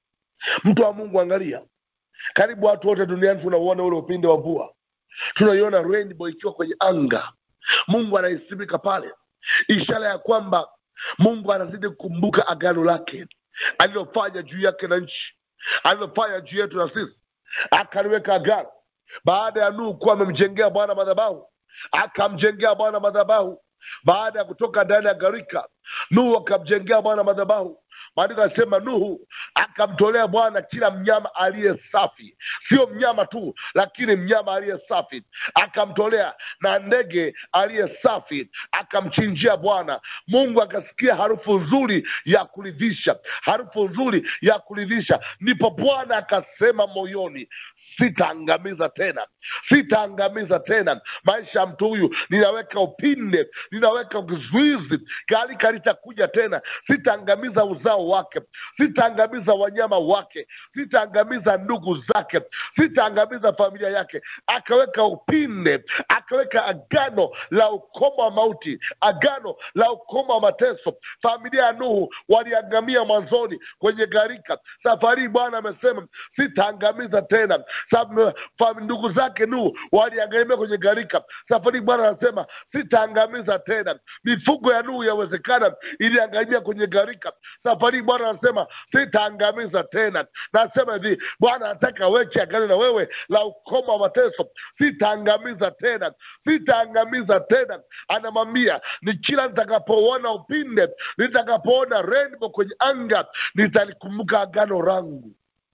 mtu wa mungu angalia karibu watu wote duniani tunauona ule upinde wa mvua tunaiona rainbow ikiwa kwenye anga mungu anaisimika pale ishara ya kwamba mungu anazidi kukumbuka agano lake alilofanya juu yake na nchi alilofanya juu yetu na sisi akaliweka agano baada ya nuhu kuwa amemjengea bwana madhabahu akamjengea bwana madhabahu baada ya kutoka ndani ya gharika nuhu akamjengea bwana madhabahu maandiko anasema nuhu akamtolea bwana kila mnyama aliye safi sio mnyama tu lakini mnyama aliye safi akamtolea na ndege aliye safi akamchinjia bwana mungu akasikia harufu nzuri ya kuridhisha harufu nzuri ya kuridhisha ndipo bwana akasema moyoni sitaangamiza tena sitaangamiza tena maisha ya mtu huyu ninaweka upinde ninaweka kizuizi gharika litakuja tena sitaangamiza uzao wake sitaangamiza wanyama wake sitaangamiza ndugu zake sitaangamiza familia yake akaweka upinde akaweka agano la ukomo wa mauti agano la ukomo wa mateso familia ya nuhu waliangamia mwanzoni kwenye gharika safari hii bwana amesema sitaangamiza tena Sa- fam- ndugu zake nuhu waliangamia kwenye gharika safari hii bwana anasema sitaangamiza tena mifugo ya nuhu yawezekana iliangamia kwenye gharika safari hii bwana anasema sitaangamiza tena nasema hivi bwana anataka weche agano na wewe la ukomo wa mateso sitaangamiza tena sitaangamiza tena anamwambia ni kila nitakapoona upinde nitakapoona rainbow kwenye anga nitalikumbuka agano langu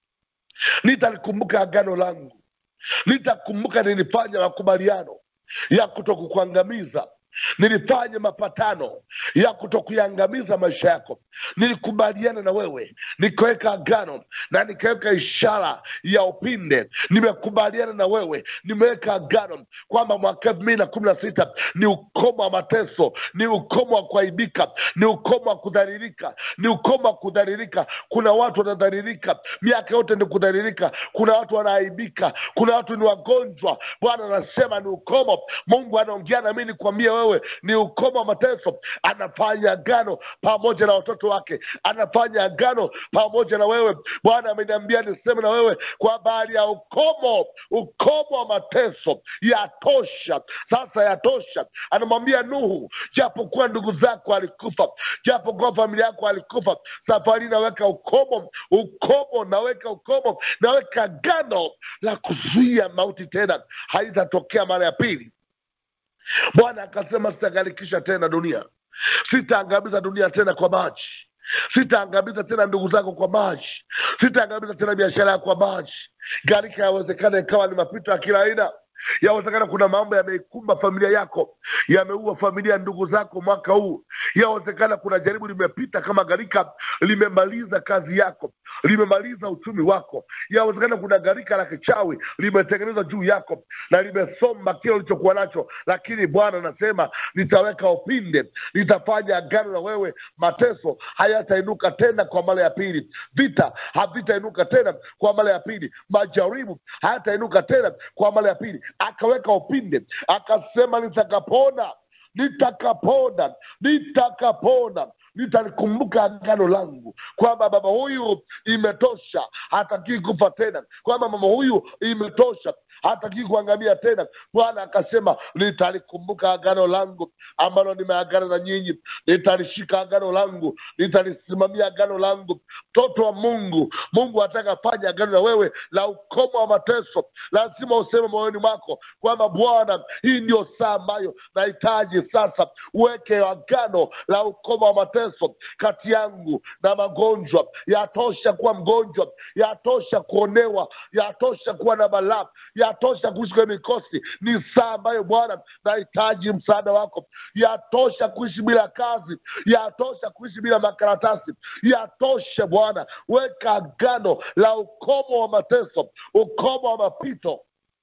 nitalikumbuka agano langu nitakumbuka nilifanya makubaliano ya kutokukuangamiza nilifanya mapatano ya kutokuiangamiza maisha yako nilikubaliana na wewe nikaweka agano na nikaweka ishara ya upinde nimekubaliana na wewe nimeweka agano kwamba mwaka elfu mbili na kumi na sita ni ukomo wa mateso ni ukomo wa kuaibika ni ukomo wa kudhalilika ni ukomo wa kudhalilika kuna watu wanadhalilika miaka yote ni kudhalilika kuna watu wanaaibika kuna watu ni wagonjwa bwana anasema ni ukomo mungu anaongea na mi nikwambie wewe ni ukomo wa mateso anafanya agano pamoja na watoto wake anafanya agano pamoja na wewe bwana ameniambia niseme na wewe kwa habari ya ukomo ukomo wa mateso yatosha sasa yatosha anamwambia nuhu japokuwa ndugu zako alikufa japokuwa familia yako alikufa safari naweka ukomo ukomo naweka ukomo naweka agano la kuzuia mauti tena haitatokea mara ya pili bwana akasema sitagharikisha tena dunia sitaangamiza dunia tena kwa maji sitaangamiza tena ndugu zako kwa maji sitaangamiza tena biashara yako kwa maji gharika yawezekana ikawa ni mapito ya kila aina yawezekana kuna mambo yameikumba familia yako yameua familia ya ndugu zako mwaka huu yawezekana kuna jaribu limepita kama gharika limemaliza kazi yako limemaliza uchumi wako yawezekana kuna gharika la kichawi limetengenezwa juu yako na limesomba kile ulichokuwa nacho lakini bwana anasema nitaweka upinde nitafanya agano na wewe mateso hayatainuka tena kwa mara ya pili vita havitainuka tena kwa mara ya pili majaribu hayatainuka tena kwa mara ya pili akaweka upinde akasema nitakapona nitakapona nitakapona nitalikumbuka agano langu kwamba baba huyu imetosha hatakii kufa tena kwamba mama huyu imetosha hatakii kuangamia tena bwana akasema nitalikumbuka agano langu ambalo nimeagana na nyinyi nitalishika agano langu nitalisimamia agano langu mtoto wa mungu mungu ataka fanya agano na wewe la ukomo wa mateso lazima useme moyoni mwako kwamba bwana hii ndio saa ambayo nahitaji sasa uweke agano la ukomo wa mateso kati yangu na magonjwa yatosha kuwa mgonjwa yatosha kuonewa yatosha kuwa na balaa yatosha kuishi kwenye mikosi ni saa ambayo bwana nahitaji msaada wako yatosha kuishi bila kazi yatosha kuishi bila makaratasi yatosha bwana weka agano la ukomo wa mateso ukomo wa mapito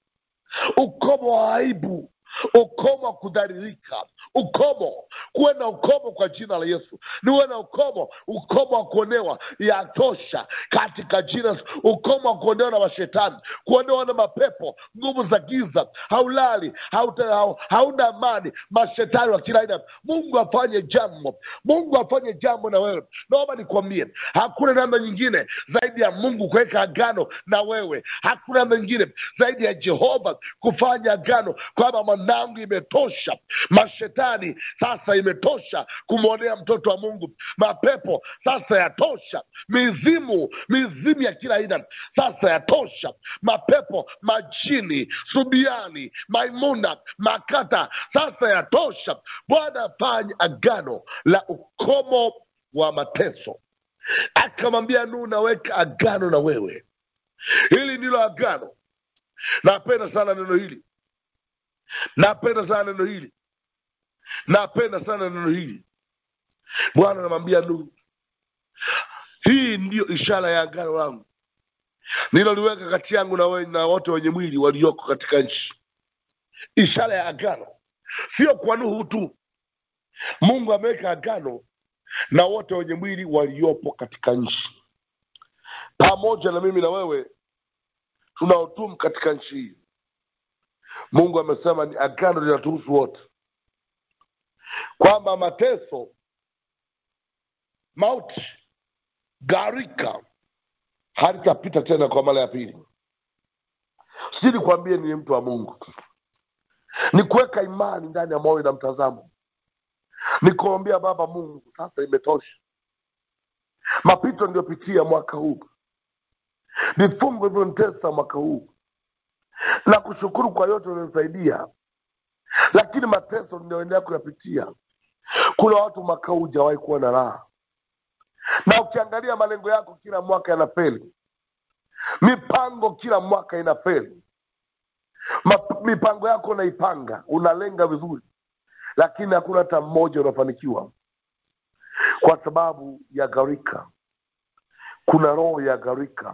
ukomo wa aibu ukomo wa kudhalilika ukomo kuwe na ukomo kwa jina la yesu niwe na ukomo ukomo wa kuonewa yatosha katika jina ukomo wa kuonewa na mashetani kuonewa na mapepo nguvu za giza haulali hauta, hau, hauna amani mashetani wa kila aina mungu afanye jambo mungu afanye jambo na wewe naomba nikwambie hakuna namna nyingine zaidi ya mungu kuweka agano na wewe hakuna namna nyingine zaidi ya jehova kufanya agano kwamba mwanangu imetosha mashetani sasa imetosha kumwonea mtoto wa mungu mapepo sasa yatosha mizimu mizimu ya kila aina sasa yatosha mapepo majini subiani maimuna makata sasa yatosha bwana afanye agano la ukomo wa mateso akamwambia nuhu naweka agano na wewe hili ndilo agano napenda sana neno hili napenda sana neno hili napenda sana neno hili bwana anamwambia nuhu hii ndiyo ishara ya agano langu niloliweka kati yangu na wewe na wote wenye mwili walioko katika nchi ishara ya agano sio kwa nuhu tu mungu ameweka agano na wote wenye mwili waliopo katika nchi pamoja na mimi na wewe tunaotumu katika nchi hii mungu amesema ni agano linatuhusu wote kwamba mateso mauti gharika halitapita tena kwa mara ya pili si nikwambie ni mtu wa mungu ni kuweka imani ndani ya moyo na mtazamo ni kuambia baba mungu sasa imetosha mapito niliyopitia mwaka huu vifungo vilivyonitesa mwaka huu na kushukuru kwa yote ulionisaidia lakini mateso ninayoendelea kuyapitia kuna watu mwaka huu hujawahi kuwa na raha na ukiangalia malengo yako kila mwaka yanafeli mipango kila mwaka inafeli Ma- mipango yako unaipanga unalenga vizuri lakini hakuna hata mmoja unafanikiwa kwa sababu ya gharika kuna roho ya gharika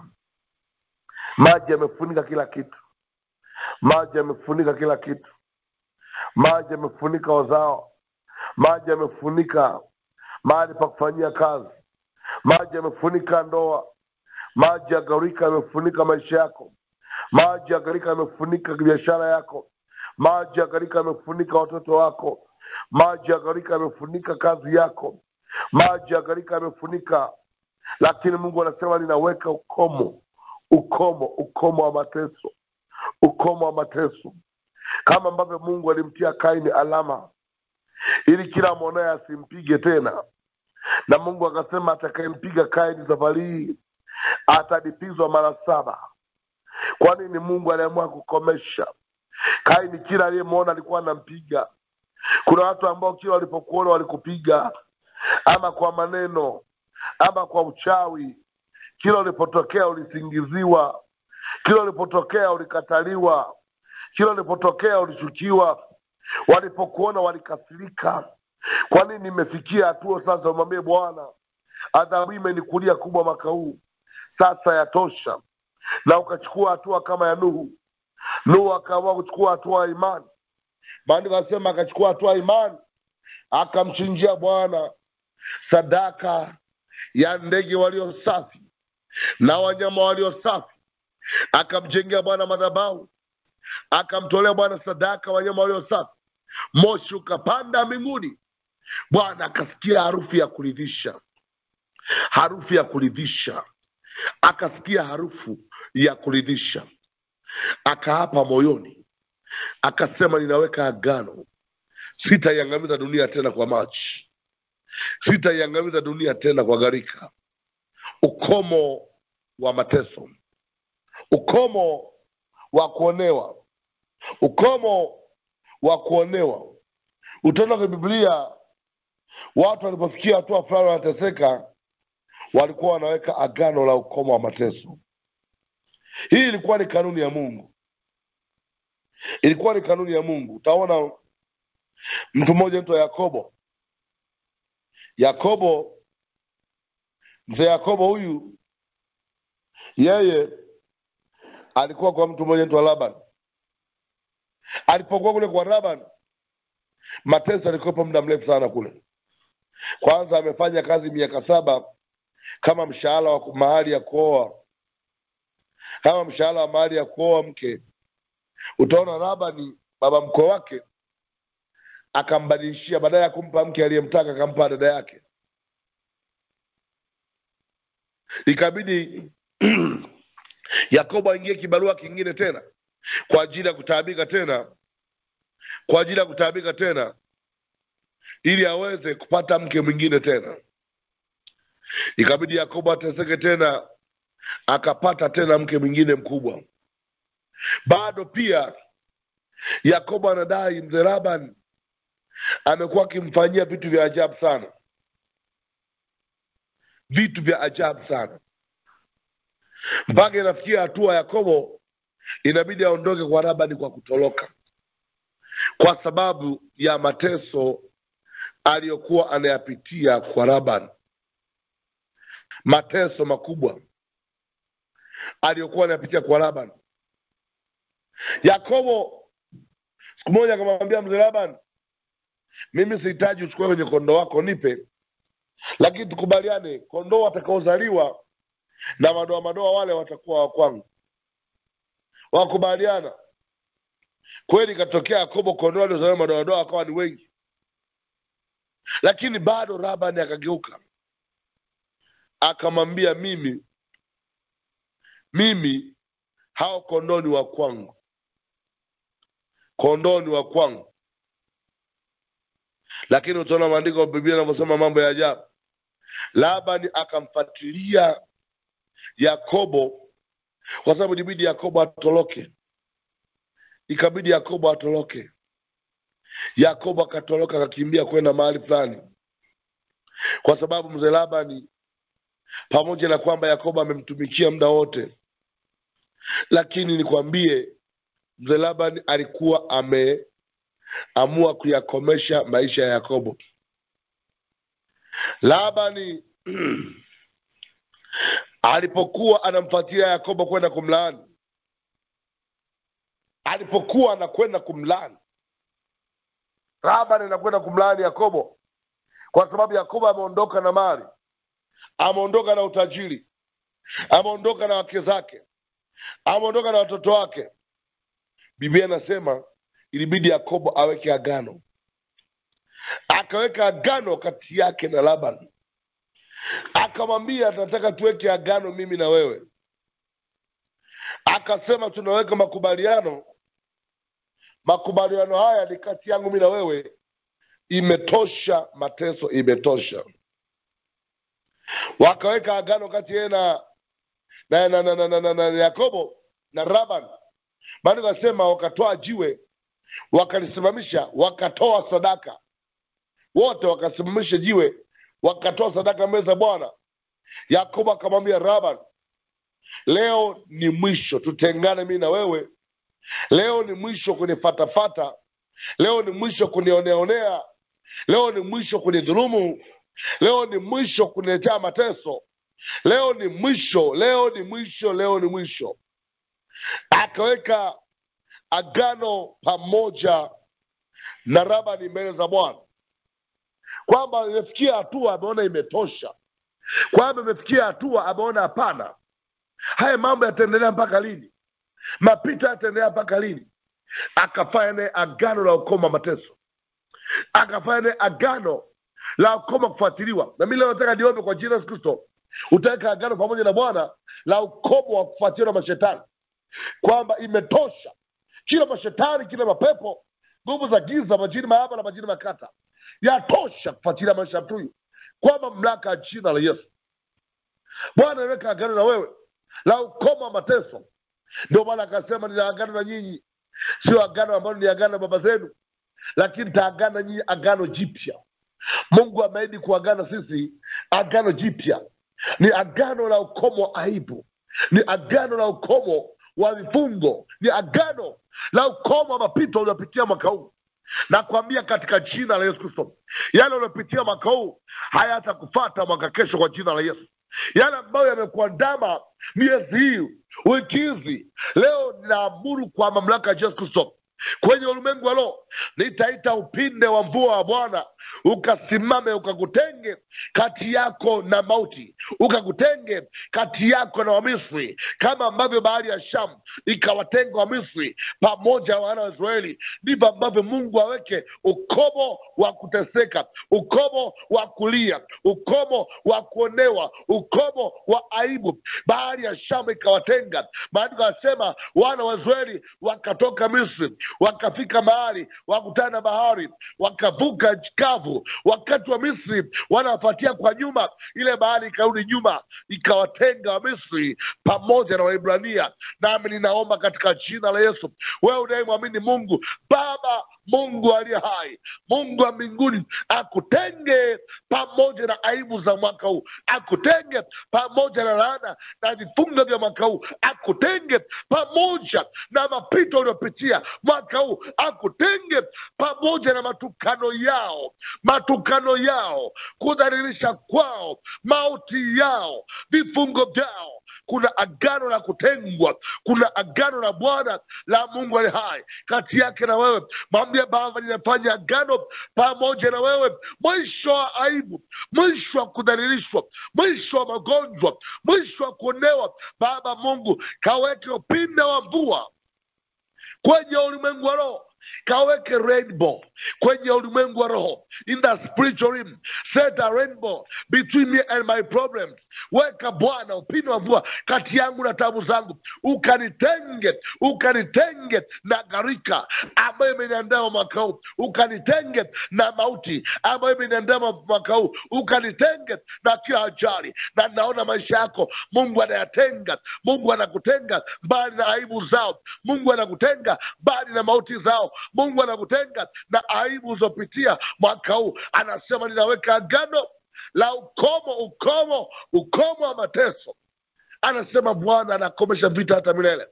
maji yamefunika kila kitu maji yamefunika kila kitu maji yamefunika wazao maji yamefunika mahali pa kufanyia kazi maji yamefunika ndoa maji ya gharika yamefunika maisha yako maji ya gharika yamefunika biashara yako maji ya gharika yamefunika watoto wako maji ya gharika yamefunika kazi yako maji ya gharika yamefunika lakini mungu anasema ninaweka ukomo ukomo ukomo wa mateso ukomo wa mateso kama ambavyo mungu alimtia kaini alama ili kila mwonaye asimpige tena na mungu akasema atakayempiga kaini safari hii atalipizwa mara saba kwa nini mungu aliamua kukomesha kaini kila aliyemwona alikuwa anampiga kuna watu ambao kila walipokuona walikupiga ama kwa maneno ama kwa uchawi kila ulipotokea ulisingiziwa kila ulipotokea ulikataliwa kila ulipotokea ulichukiwa walipokuona walikasirika kwa nini imefikia hatua sasa umwambie bwana adhabu hii imenikulia kubwa mwaka huu sasa yatosha na ukachukua hatua kama ya nuhu nuhu akaamua kuchukua hatua ya imani maandiko anasema akachukua hatua ya imani akamchinjia bwana sadaka ya ndege walio safi na wanyama walio safi akamjengea bwana madhabahu akamtolea bwana sadaka wanyama walio safi moshi ukapanda mbinguni bwana akasikia harufu ya kuridhisha harufu ya kuridhisha akasikia harufu ya kuridhisha akaapa moyoni akasema ninaweka agano sitaiangamiza dunia tena kwa maji sitaiangamiza dunia tena kwa gharika ukomo wa mateso ukomo wa kuonewa ukomo wa kuonewa utaona kwenye biblia watu walipofikia hatua fulani wanateseka walikuwa wanaweka agano la ukomo wa mateso hii ilikuwa ni kanuni ya mungu ilikuwa ni kanuni ya mungu utaona mtu mmoja mtu yakobo yakobo mzee yakobo huyu yeye alikuwa kwa mtu mmoja mtu wa laban alipokuwa kule kwa laban mateso alikuwepo muda mrefu sana kule kwanza amefanya kazi miaka saba kama mshahara wa mahali ya kuoa kama mshahara wa mahali ya kuoa mke utaona labani baba mkwe wake akambadilishia badala ya kumpa mke aliyemtaka akampa dada yake ikabidi yakobo aingie kibarua kingine tena kwa ajili ya kutaabika tena kwa ajili ya kutaabika tena ili aweze kupata mke mwingine tena ikabidi yakobo ateseke tena akapata tena mke mwingine mkubwa bado pia yakobo anadai mzee laban amekuwa akimfanyia vitu vya ajabu sana vitu vya ajabu sana mpaka inafikia hatua yakobo inabidi aondoke kwa labani kwa kutoroka kwa sababu ya mateso aliyokuwa anayapitia kwa laban mateso makubwa aliyokuwa anayapitia kwa laban yakobo siku moja akamwambia mzee laban mimi sihitaji uchukue kwenye kondoo wako nipe lakini tukubaliane kondoo watakaozaliwa na madoa madoa wale watakuwa wa kwangu wakubaliana kweli ikatokea yakobo kondoo aliozaliwa madoa madoa wakawa ni wengi lakini bado labani akageuka akamwambia mimi mimi hao kondoo ni wa kwangu kondoo ni wa kwangu lakini utaona maandiko ya biblia anavyosema mambo ya ajabu labani akamfuatilia yakobo kwa sababu ilibidi yakobo atoroke ikabidi yakobo atoroke yakobo akatoroka akakimbia kwenda mahali fulani kwa sababu mzee labani pamoja na kwamba yakobo amemtumikia muda wote lakini nikwambie mzee labani alikuwa ameamua kuyakomesha maisha ya yakobo labani alipokuwa anamfuatilia yakobo kwenda kumlaani alipokuwa anakwenda kumlaani labani anakwenda kumlaani yakobo kwa sababu yakobo ameondoka na mali ameondoka na utajiri ameondoka na wake zake ameondoka na watoto wake biblia inasema ilibidi yakobo aweke agano akaweka agano kati yake na laban akamwambia tunataka tuweke agano mimi na wewe akasema tunaweka makubaliano makubaliano haya ni kati yangu mi na wewe imetosha mateso imetosha wakaweka agano kati yeye na na, na, na, na, na, na, na yakobo na raban maana kasema wakatoa jiwe wakalisimamisha wakatoa sadaka wote wakasimamisha jiwe wakatoa sadaka mbele za bwana yakobo akamwambia raban leo ni mwisho tutengane mii na wewe leo ni mwisho kunifatafata leo ni mwisho kunioneonea leo ni mwisho kunidhulumu leo ni mwisho kuniletea mateso leo ni mwisho leo ni mwisho leo ni mwisho akaweka agano pamoja na rabani mbele za bwana kwamba imefikia hatua ameona imetosha kwamba imefikia hatua ameona hapana haya mambo yataendelea mpaka lini mapito yataendelea mpaka lini akafanya naye agano la ukoma mateso akafanya naye agano la ukoma kufuatiliwa na mi leo nataka niombe kwa jina yesu kristo utaweka agano pamoja na bwana la ukomo wa kufuatiliwa na mashetani kwamba imetosha kila mashetani kila mapepo nguvu za giza majini maaba na majini makata yatosha kufuatilia maisha ya mtu huyu kwa mamlaka ya jina la yesu bwana aweka agano na wewe la ukomo wa mateso ndio maana akasema nina agano na nyinyi sio agano ambalo ni agano na baba zenu lakini taagana na nyinyi agano jipya mungu ameahidi kuagana sisi agano jipya ni agano la ukomo wa aibu ni agano la ukomo wa vifungo ni agano la ukomo wa mapito uliopitia mwaka huu nakwambia katika jina la yesu kristo yale uliopitia mwaka huu hayatakufata mwaka kesho kwa jina la yesu yale ambayo yamekuandama miezi hii wiki hizi leo ninaamuru kwa mamlaka ya yesu kristo kwenye ulimwengu wa roho nitaita upinde wa mvua wa bwana ukasimame ukakutenge kati yako na mauti ukakutenge kati yako na wamisri kama ambavyo bahari ya shamu ikawatenga wamisri pamoja na wana wa israeli ndivyo ambavyo mungu aweke ukomo wa kuteseka ukomo wa kulia ukomo wa kuonewa ukomo wa aibu bahari ya shamu ikawatenga maandiko anasema wana wa israeli wakatoka misri wakafika mahali wakutana na bahari wakavuka kavu wakati wa misri wanawafuatia kwa nyuma ile bahari ikarudi nyuma ikawatenga wamisri pamoja na waibrania nami ninaomba katika jina la yesu wewe unayemwamini mungu baba mungu aliye hai mungu wa mbinguni akutenge pamoja na aibu za mwaka huu akutenge pamoja na laana na vifungo vya mwaka huu akutenge pamoja na mapito uliopitia mwaka huu akutenge pamoja na matukano yao matukano yao kudhalilisha kwao mauti yao vifungo vyao kuna agano la kutengwa kuna agano la bwana la mungu ali hai kati yake na wewe mwambie baba ninafanya agano pamoja na wewe mwisho wa aibu mwisho wa kudhalilishwa mwisho wa magonjwa mwisho wa kuonewa baba mungu kaweke upinde wa mvua kwenye ulimwengu wa roho kaweke rainbow kwenye ulimwengu wa roho in the spiritual realm set a rainbow between me and my problems weka bwana upinde wa mvua kati yangu na tabu zangu ukanitenge ukanitenge na gharika ambayo imeniandama mwaka huu ukanitenge na mauti ambayo imeniandama mwaka huu ukanitenge na kila ajali na naona maisha yako mungu anayatenga mungu anakutenga mbali na aibu zao mungu anakutenga mbali na mauti zao mungu anakutenga na aibu ulizopitia mwaka huu anasema ninaweka agano la ukomo ukomo ukomo wa mateso anasema bwana anakomesha vita hata milele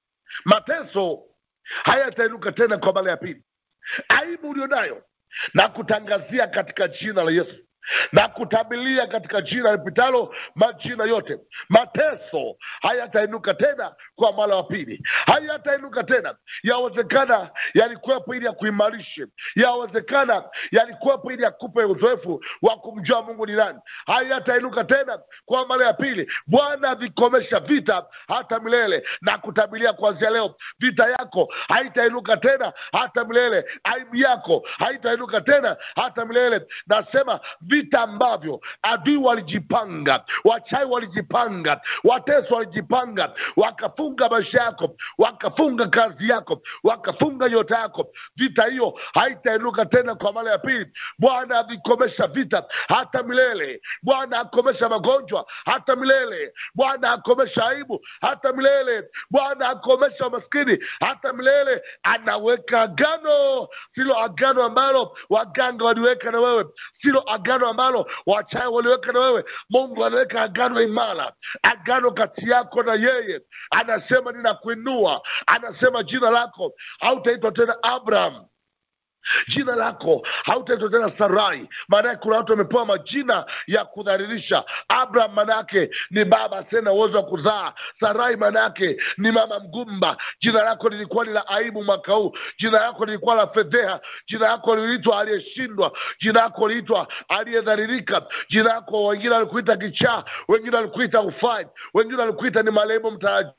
mateso hayatainuka tena kwa mara ya pili aibu ulionayo na kutangazia katika jina la yesu na kutabilia katika jina lipitalo majina yote mateso hayatainuka tena kwa mara wa pili hayatainuka tena yawezekana yalikuwepo ili yakuimarishe yawezekana yalikuwepo ili yakupe uzoefu wa kumjua mungu ni nani hayatainuka tena kwa mara ya pili bwana vikomesha vita hata milele na kutabilia kuanzia leo vita yako haitainuka tena hata milele aibu yako haitainuka tena hata milele nasema vita ambavyo adui walijipanga wachai walijipanga wateso walijipanga wakafunga maisha yako wakafunga kazi yako wakafunga nyota yako vita hiyo haitainuka tena kwa mara ya pili bwana avikomesha vita hata milele bwana akomesha magonjwa hata milele bwana akomesha aibu hata milele bwana akomesha umaskini hata milele anaweka agano silo agano ambalo waganga waliweka na wewe silo agano ambalo wachai waliweka na wewe mungu anaweka agano imara agano kati yako na yeye anasema ninakuinua anasema jina lako hautaitwa tena abraham jina lako hautaitwa tena sarai maanake kuna watu wamepewa majina ya kudhalilisha abraham maanaake ni baba tena uwezo wa kuzaa sarai maanaake ni mama mgumba jina lako lilikuwa ni la aibu mwaka huu jina lako lilikuwa la fedheha jina lako liliitwa aliyeshindwa jina lako liliitwa aliyedhalilika jina lako wengine walikuita kichaa wengine walikuita ufai wengine walikuita ni marehemu mtaraji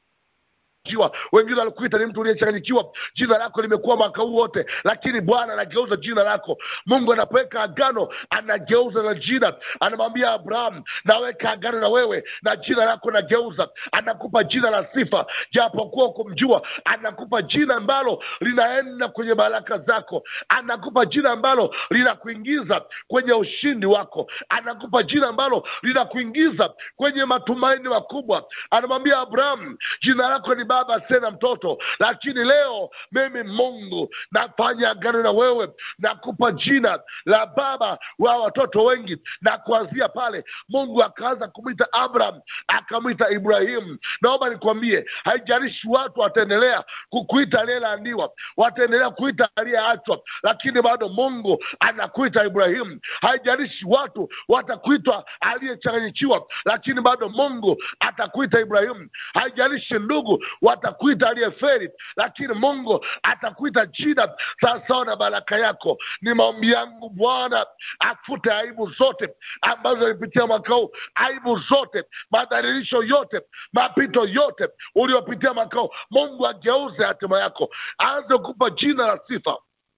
jiwa wengine walikuita ni mtu uliyechanganyikiwa jina lako limekuwa mwaka huu wote lakini bwana anageuza jina lako mungu anapoweka agano anageuza na jina anamwambia abraham naweka agano na wewe na jina lako nageuza anakupa jina la sifa japokuwa kumjua anakupa jina ambalo linaenda kwenye baraka zako anakupa jina ambalo linakuingiza kwenye ushindi wako anakupa jina ambalo linakuingiza kwenye matumaini makubwa anamwambia abraham jina lako ni baba tena mtoto lakini leo mimi mungu nafanya agano na wewe nakupa jina la baba wa watoto wengi na kuanzia pale mungu akaanza kumwita abraham akamwita ibrahimu naomba nikwambie haijalishi watu wataendelea kukuita aliyelaaniwa wataendelea kuita aliyeachwa lakini bado mungu anakuita ibrahimu haijalishi watu watakuitwa aliyechanganyikiwa lakini bado mungu atakuita ibrahimu haijalishi ndugu watakuita aliyeferi lakini mungu atakuita jina sawasawa na baraka yako ni maombi yangu bwana afute aibu zote ambazo alipitia mwaka huu aibu zote madhalilisho yote mapito yote uliopitia mwaka huu mungu ageuze hatima yako aanze kupa jina la sifa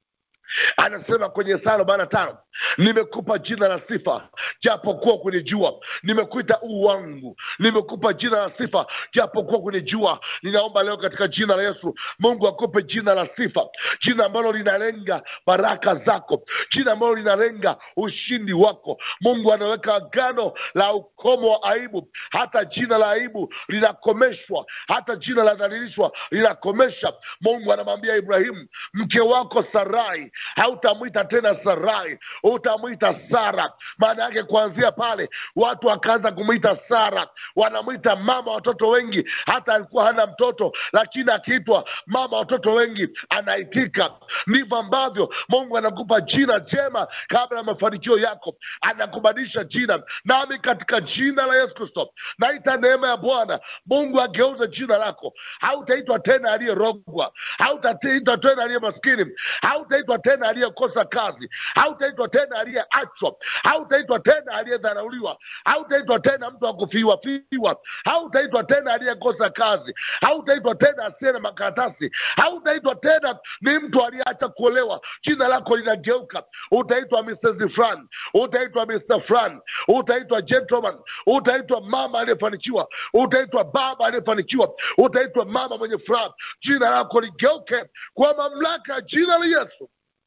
anasema kwenye Isaya arobaini na tano nimekupa jina la sifa japokuwa kwenye jua nimekuita uu wangu nimekupa jina la sifa japokuwa kwenye jua ninaomba leo katika jina la yesu mungu akupe jina la sifa jina ambalo linalenga baraka zako jina ambalo linalenga ushindi wako mungu anaweka agano la ukomo wa aibu hata jina la aibu linakomeshwa hata jina la dhalilishwa linakomesha mungu anamwambia ibrahimu mke wako sarai hautamwita tena sarai utamwita sara maana yake kuanzia pale watu wakaanza kumwita sara wanamwita mama watoto wengi hata alikuwa hana mtoto lakini akiitwa mama watoto wengi anaitika ndivyo ambavyo mungu anakupa jina jema kabla ya mafanikio yako anakubadilisha jina nami katika jina la yesu kristo naita neema ya bwana mungu ageuze jina lako hautaitwa tena aliyerogwa hautaitwa tena aliye maskini hautaitwa tena aliyekosa kazi hautaitwa tena aliyeachwa hautaitwa tena aliyedharauliwa hautaitwa tena mtu wa kufiwa fiwa hautaitwa tena aliyekosa kazi hautaitwa tena asiye na makaratasi hautaitwa tena ni mtu aliyeacha kuolewa jina lako linageuka utaitwa mrs fran utaitwa mr fran utaitwa gentleman utaitwa mama aliyefanikiwa utaitwa baba aliyefanikiwa utaitwa mama mwenye furaha jina lako ligeuke kwa mamlaka ya jina la yesu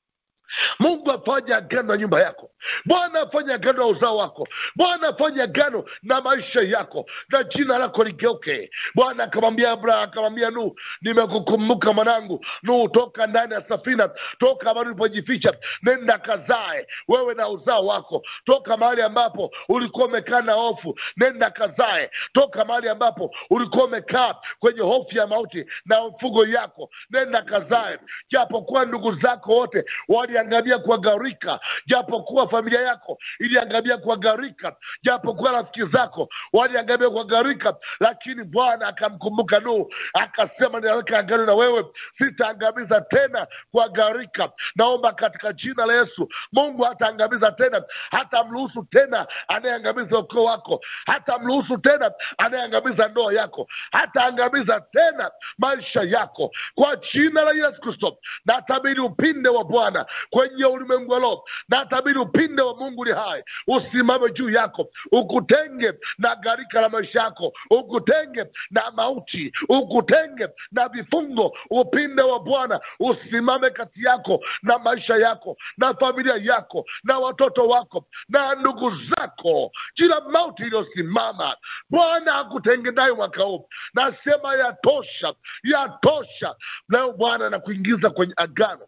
mungu afanye agano na nyumba yako bwana afanye agano na uzao wako bwana afanye agano na maisha yako na jina lako ligeuke bwana akamwambia abraham akamwambia nuhu nimekukumbuka mwanangu nuhu toka ndani ya safina toka mahali ulipojificha nenda kazae wewe na uzao wako toka mahali ambapo ulikuwa umekaa na hofu nenda kazae toka mahali ambapo ulikuwa umekaa kwenye hofu ya mauti na mfugo yako nenda kazae japokuwa ndugu zako wote waliangamia kwa gharika japokuwa familia yako iliangamia kwa gharika japokuwa rafiki zako waliangamia kwa gharika lakini bwana akamkumbuka nuhu akasema ninaweka agano na wewe sitaangamiza tena kwa gharika naomba katika jina la yesu mungu hataangamiza tena hata mruhusu tena anayeangamiza ukoo wako hata mruhusu tena anayeangamiza ndoa yako hataangamiza tena maisha yako kwa jina la yesu kristo natabiri upinde wa bwana kwenye ulimwengu wa roho natabiri upinde wa mungu li hai usimame juu yako ukutenge na gharika la maisha yako ukutenge na mauti ukutenge na vifungo upinde wa bwana usimame kati yako na maisha yako na familia yako na watoto wako na ndugu zako kila mauti iliyosimama bwana akutenge nayo mwaka huu nasema yatosha yatosha leo bwana na kuingiza kwenye agano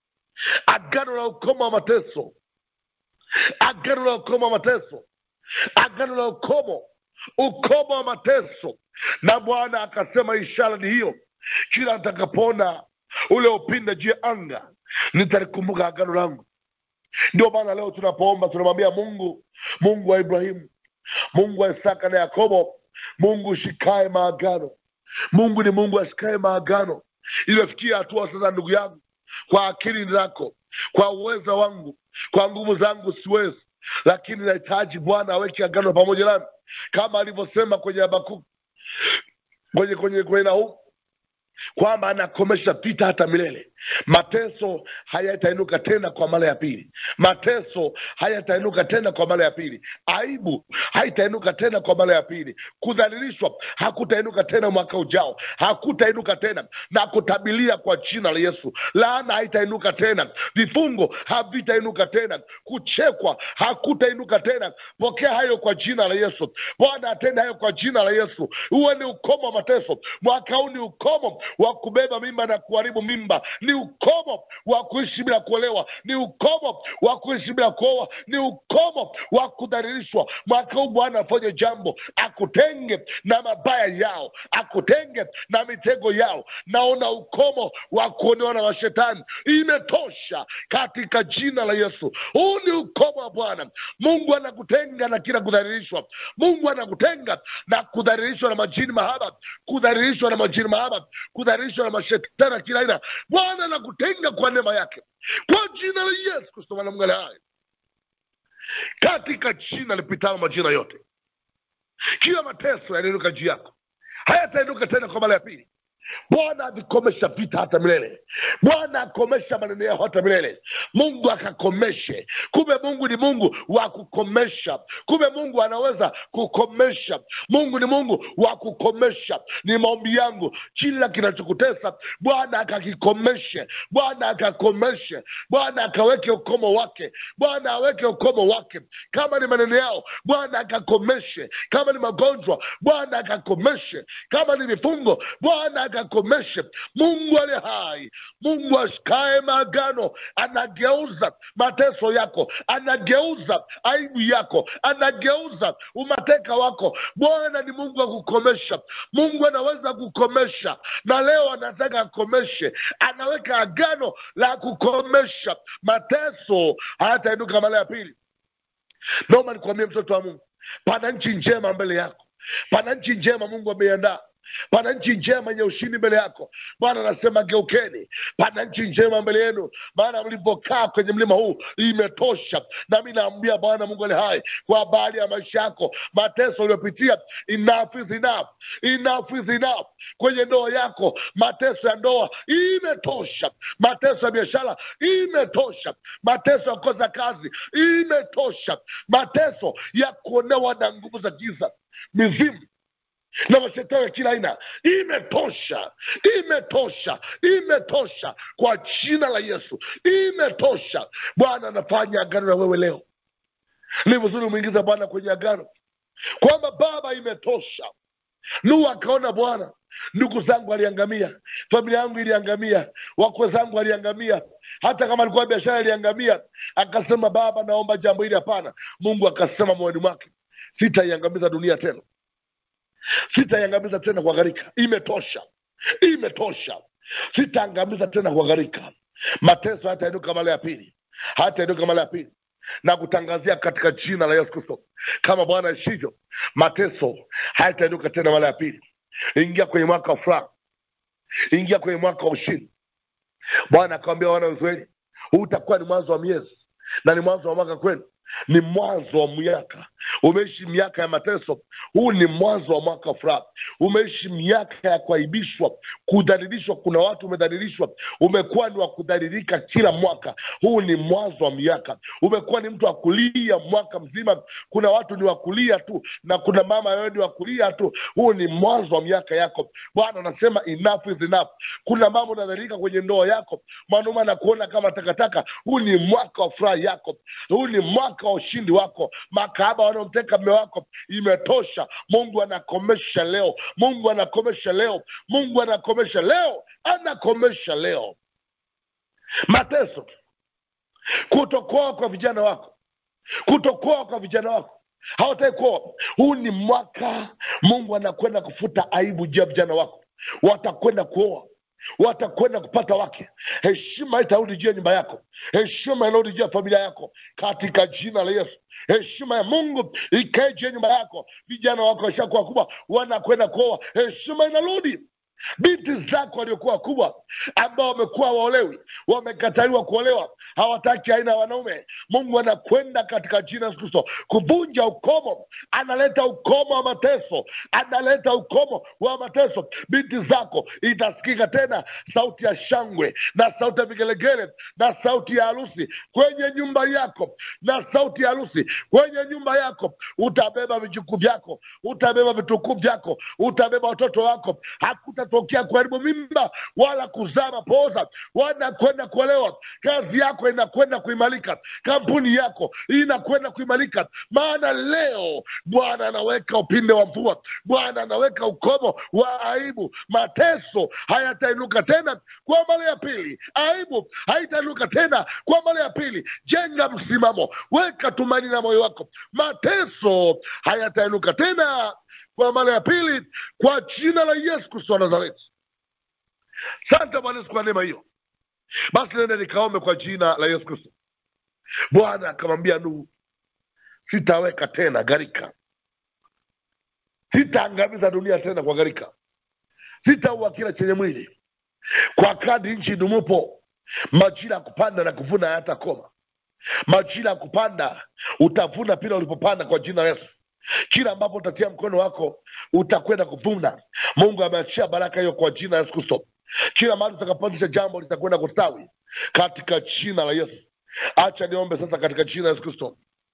agano la ukomo wa mateso agano la ukomo wa mateso agano la ukomo ukomo wa mateso na bwana akasema ishara ni hiyo kila nitakapoona ule upinde juu ya anga nitalikumbuka agano langu ndio maana leo tunapoomba tunamwambia mungu mungu wa ibrahimu mungu wa isaka na yakobo mungu shikae maagano mungu ni mungu ashikae maagano iliyofikia hatua sasa ndugu yangu kwa akili zako kwa uweza wangu kwa nguvu zangu siwezi lakini nahitaji bwana aweke agano pamoja nami kama alivyosema kwenye habakuku kwenye kwenye kwenye nahumu kwamba anakomesha vita hata milele mateso hayatainuka tena kwa mara ya pili mateso hayatainuka tena kwa mara ya pili aibu haitainuka tena kwa mara ya pili kudhalilishwa hakutainuka tena mwaka ujao hakutainuka tena na kutabilia kwa jina la yesu laana haitainuka tena vifungo havitainuka tena kuchekwa hakutainuka tena pokea hayo kwa jina la yesu bwana atende hayo kwa jina la yesu huwe ni ukomo wa mateso mwaka huu ni ukomo wa kubeba mimba na kuharibu mimba ni ukomo wa kuishi bila kuolewa ni ukomo wa kuishi bila kuoa ni ukomo wa kudhalilishwa mwaka huu bwana afanye jambo akutenge na mabaya yao akutenge na mitego yao naona ukomo wa kuonewa na mashetani imetosha katika jina la yesu huu ni ukomo wa bwana mungu anakutenga na kila kudhalilishwa mungu anakutenga na kudhalilishwa na majini mahaba kudhalilishwa na majini mahaba kudhalilishwa na mashetani ya kila aina bwana anakutenga kwa neema yake kwa jina la yesu kristo mwanamgale hai katika jina lipitalo majina yote kila mateso yanainuka juu yako hayatainuka tena kwa mara ya pili bwana avikomesha vita hata milele bwana akomesha maneno yao hata milele mungu akakomeshe kumbe mungu ni mungu wa kukomesha kumbe mungu anaweza kukomesha mungu ni mungu wa kukomesha ni maombi yangu kila kinachokutesa bwana akakikomeshe bwana akakomeshe bwana akaweke ukomo wake bwana aweke ukomo wake kama ni maneno yao bwana akakomeshe kama ni magonjwa bwana akakomeshe kama ni vifungo bwana akakomeshe mungu aliye hai mungu ashikae maagano anageuza mateso yako anageuza aibu yako anageuza umateka wako bwana ni mungu wa kukomesha mungu anaweza kukomesha na leo anataka akomeshe anaweka agano la kukomesha mateso hayatainuka mara ya pili naomba nikwambie mtoto wa mungu pana nchi njema mbele yako pana nchi njema mungu ameiandaa pana nchi njema yenye ushindi mbele yako bwana anasema geukeni pana nchi njema mbele yenu maana mlivyokaa kwenye mlima huu imetosha nami naambia bwana mungu ali hai kwa habari ya maisha yako mateso uliopitia enough is enough enough is enough kwenye ndoa yako mateso ya ndoa imetosha mateso ya biashara imetosha mateso ya kukosa kazi imetosha mateso ya kuonewa na nguvu za giza mizimu na mashetani ya kila aina imetosha imetosha imetosha kwa jina la yesu imetosha bwana anafanya agano na wewe leo ni vizuri umeingiza bwana kwenye agano kwamba baba imetosha nuhu akaona bwana ndugu zangu aliangamia familia yangu iliangamia wakwe zangu aliangamia hata kama alikuwa biashara iliangamia akasema baba naomba jambo hili hapana mungu akasema moyoni mwake sitaiangamiza dunia tena sitaiangamiza tena kwa gharika imetosha imetosha sitaangamiza tena kwa gharika mateso hatainuka mara ya pili hatainuka mara ya pili na kutangazia katika jina la yesu kristo kama bwana ishivyo mateso hayatainuka tena mara ya pili ingia kwenye mwaka wa furaha ingia kwenye mwaka wa ushindi bwana akawambia wana wa israeli huu utakuwa ni mwanzo wa miezi na ni mwanzo wa mwaka kwenu ni mwanzo wa miaka umeishi miaka ya mateso huu ni mwanzo wa mwaka furaha umeishi miaka ya kuaibishwa kudhalilishwa kuna watu umedhalilishwa umekuwa ni wa kudhalilika kila mwaka huu ni mwanzo wa miaka umekuwa ni mtu wa kulia mwaka mzima kuna watu ni wakulia tu na kuna mama wewe ni wakulia tu huu ni mwanzo wa miaka yako bwana anasema enough is enough kuna mambo unadhalilika kwenye ndoa yako mwanaume anakuona kama takataka huu ni mwaka wa furaha yako huu ni mwaka wa ushindi wako makahaba wanaomteka mme wako imetosha mungu anakomesha leo mungu anakomesha leo mungu anakomesha leo anakomesha leo mateso kutokoa kwa vijana wako kutokoa kwa vijana wako hawataki kuoa huu ni mwaka mungu anakwenda kufuta aibu juu ya vijana wako watakwenda kuoa watakwenda kupata wake heshima itarudi juu ya nyumba yako heshima inarudi juu ya familia yako katika jina la yesu heshima ya mungu ikae juu ya nyumba yako vijana wako washakuwa kubwa wanakwenda kuoa heshima inarudi binti zako waliokuwa kubwa ambao wamekuwa waolewi wamekataliwa kuolewa hawataki aina ya wanaume mungu anakwenda katika jina la Yesu kristo kuvunja ukomo analeta ukomo wa mateso analeta ukomo wa mateso binti zako itasikika tena sauti ya shangwe na sauti ya vigelegele na sauti ya harusi kwenye nyumba yako na sauti ya harusi kwenye nyumba yako utabeba vijukuu vyako utabeba vitukuu vyako utabeba watoto wako hakuta haitatokea kuharibu mimba wala kuzaa mapooza wanakwenda kuolewa kazi yako inakwenda kuimarika kampuni yako inakwenda kuimarika maana leo bwana anaweka upinde wa mvua bwana anaweka ukomo wa aibu mateso hayatainuka tena kwa mara ya pili aibu haitainuka tena kwa mara ya pili jenga msimamo weka tumaini na moyo wako mateso hayatainuka tena kwa mara ya pili kwa jina la yesu kristo wa nazareti sante bwana yesu kwa neema hiyo basi nende nikaombe kwa jina la yesu kristo bwana akamwambia nuhu sitaweka tena gharika sitaangamiza dunia tena kwa gharika sitaua kila chenye mwili kwa kadi nchi idumupo majira ya kupanda na kuvuna hayatakoma majira ya kupanda utavuna pila ulipopanda kwa jina la yesu kila ambapo utatia mkono wako utakwenda kuvuna mungu ameachia baraka hiyo kwa jina la yesu kristo kila mahali utakapoanzisha jambo litakwenda kustawi katika jina la yesu acha niombe sasa katika jina la yesu kristo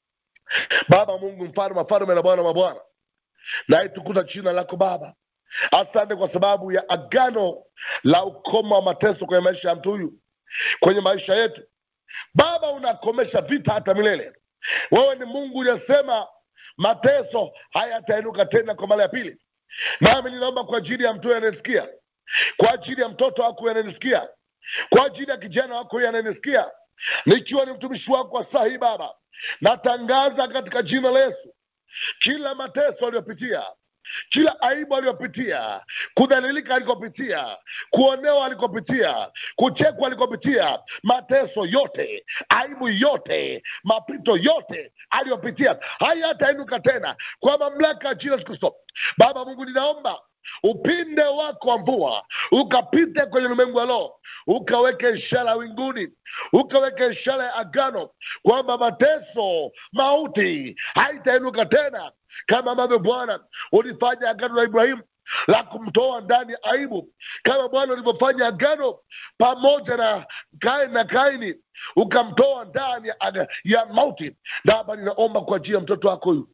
baba mungu mfalme wafalme na bwana wa mabwana naitukuza jina lako baba asante kwa sababu ya agano la ukoma wa mateso kwenye maisha ya mtu huyu kwenye maisha yetu baba unakomesha vita hata milele wewe ni mungu uliyesema mateso hayatainuka tena kwa mara ya pili nami ninaomba kwa ajili ya mtu huyu anayesikia kwa ajili ya mtoto wako huyu ananisikia kwa ajili ya kijana wako huyu ananisikia nikiwa ni mtumishi wako wa saa hii baba natangaza katika jina la yesu kila mateso aliyopitia kila aibu aliyopitia kudhalilika alikopitia kuonewa alikopitia kuchekwa alikopitia mateso yote aibu yote mapito yote aliyopitia hayatainuka tena kwa mamlaka ya jina la Yesu kristo baba mungu ninaomba upinde wako wa mvua ukapite kwenye ulimwengu wa roho ukaweke ishara winguni ukaweke ishara ya agano kwamba mateso mauti haitainuka tena kama ambavyo bwana ulifanya agano la ibrahimu la kumtoa ndani ya aibu kama bwana ulivyofanya agano pamoja na kaini na kaini ukamtoa ndani ya, aga- ya mauti baba ninaomba kwa ajili ya mtoto wako huyu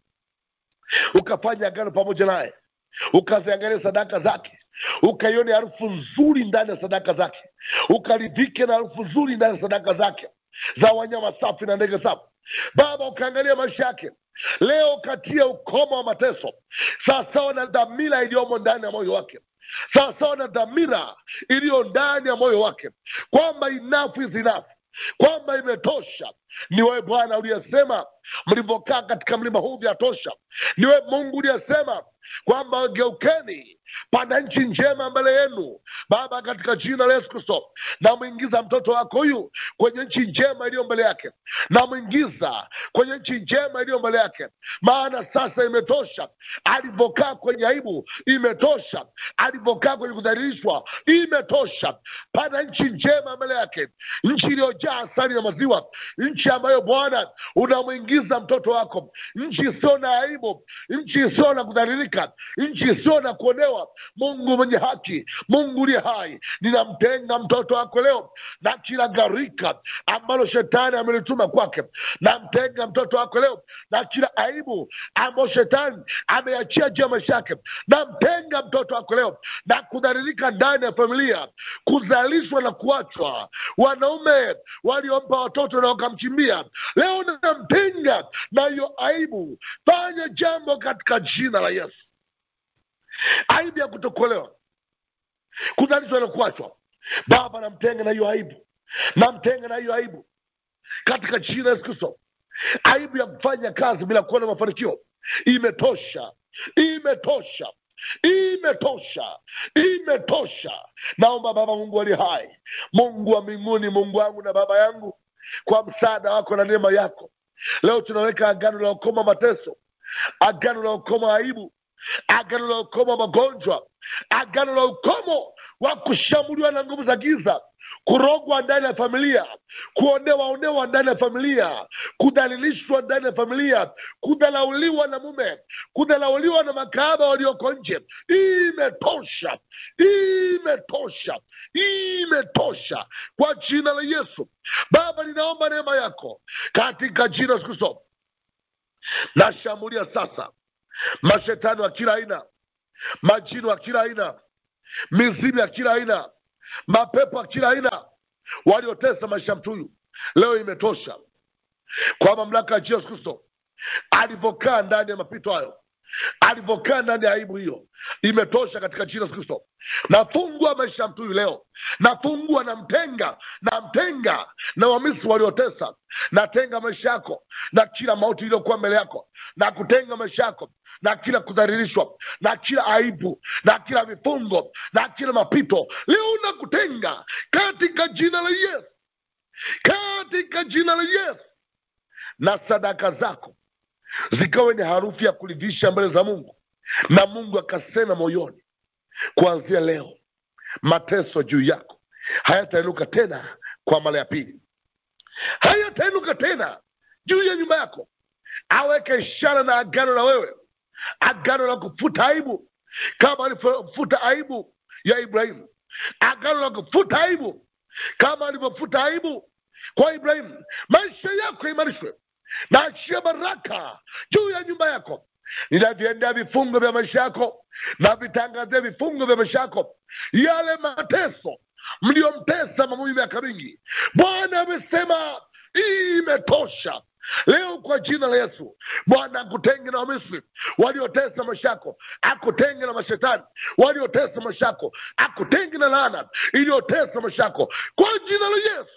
ukafanya agano pamoja naye ukaziangalia sadaka zake ukaione harufu nzuri ndani ya sadaka zake ukaridhike na harufu nzuri ndani ya sadaka zake za wanyama safi na ndege safi baba ukaangalia maisha yake leo katia ukoma wa mateso sawasawa na dhamira iliyomo ndani ya moyo wake sawasawa na dhamira iliyo ndani ya moyo wake kwamba enough is enough kwamba imetosha ni wewe bwana uliyesema mlivyokaa katika mlima huu vyatosha ni wewe mungu uliyesema kwamba geukeni pana nchi njema mbele yenu baba katika jina la yesu kristo namwingiza mtoto wako huyu kwenye nchi njema iliyo mbele yake namwingiza kwenye nchi njema iliyo mbele yake maana sasa imetosha alivyokaa kwenye aibu imetosha alivyokaa kwenye kudhalilishwa imetosha pana nchi njema mbele yake nchi iliyojaa asali na maziwa nchi ambayo bwana unamwingiza mtoto wako nchi isiyo na aibu nchi isiyo na kudhalilika nchi isiyo na kuonewa mungu mwenye haki mungu uliye hai ninamtenga mtoto wako leo na kila gharika ambalo shetani amelituma kwake namtenga mtoto wako leo na kila aibu ambayo shetani ameachia juu ya maisha yake namtenga mtoto wako leo na kudhalilika ndani ya familia kuzalishwa na kuachwa wanaume waliompa watoto na wakamchimbia leo namtenga na hiyo aibu fanya jambo katika jina la yesu aibu ya kutokolewa kuzalishwa na kuachwa baba namtenga na hiyo aibu namtenga na hiyo aibu katika jina la yesu kristo aibu ya kufanya kazi bila kuona mafanikio imetosha imetosha imetosha imetosha naomba baba mungu ali hai mungu wa mbinguni mungu wangu na baba yangu kwa msaada wako na neema yako leo tunaweka agano la ukoma mateso agano la ukoma aibu agano la ukomo wa magonjwa agano la ukomo wa kushambuliwa na nguvu za giza kurogwa ndani ya familia kuonewa onewa ndani ya familia kudhalilishwa ndani ya familia kudhalauliwa na mume kudhalauliwa na makahaba walioko nje imetosha imetosha imetosha kwa jina la yesu baba ninaomba neema yako katika jina la Yesu kristo nashambulia sasa mashetani wa kila aina majini wa kila aina mizimu ya kila aina mapepo ya kila aina waliotesa maisha ya mtu huyu leo imetosha kwa mamlaka ya yesu kristo alivyokaa ndani ya mapito hayo alivyokaa ndani ya aibu hiyo imetosha katika jina la Yesu kristo nafungua maisha ya mtu huyu leo nafungua namtenga namtenga na wamisri waliotesa natenga maisha yako na kila mauti iliyokuwa mbele yako na kutenga maisha yako na kila kudhalilishwa na kila aibu na kila vifungo na kila mapito leo nakutenga katika jina la yesu katika jina la yesu na sadaka zako zikawe ni harufu ya kuridhisha mbele za mungu na mungu akasema moyoni kuanzia leo mateso juu yako hayatainuka tena kwa mara ya pili hayatainuka tena juu ya nyumba yako aweke ishara na agano na wewe agano la kufuta aibu kama alivyofuta aibu ya ibrahimu agano la kufuta aibu kama alivyofuta aibu kwa ibrahimu maisha yako imarishwe na achia baraka juu ya nyumba yako ninaviendea vifungo vya maisha yako na vitangazia vifungo vya maisha yako yale mateso mliyomtesa mamuvi miaka mingi bwana amesema hii imetosha leo kwa jina la yesu bwana akutenge na wamisri waliotesa maisha yako akutenge na mashetani waliotesa maisha yako akutenge na laana iliyotesa maisha yako kwa jina la yesu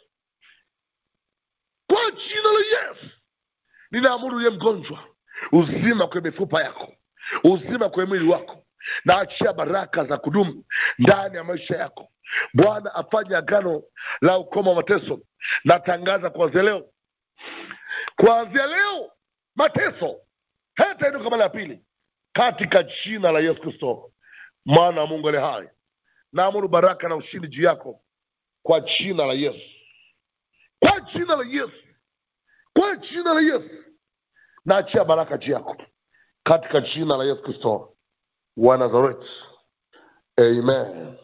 kwa jina la yesu ninaamuru uye mgonjwa uzima kwenye mifupa yako uzima kwenye mwili wako na achia baraka za kudumu ndani ya maisha yako bwana afanye agano la ukoma wa mateso natangaza kuanzia leo kuanzia leo mateso hatainuka mara ya pili katika jina la yesu kristo mwana wa mungu ale hai naamuru baraka na ushindi juu yako kwa jina la yesu kwa jina la yesu kwa jina la yesu naachia baraka juu yako katika jina la yesu kristo wa nazareti amen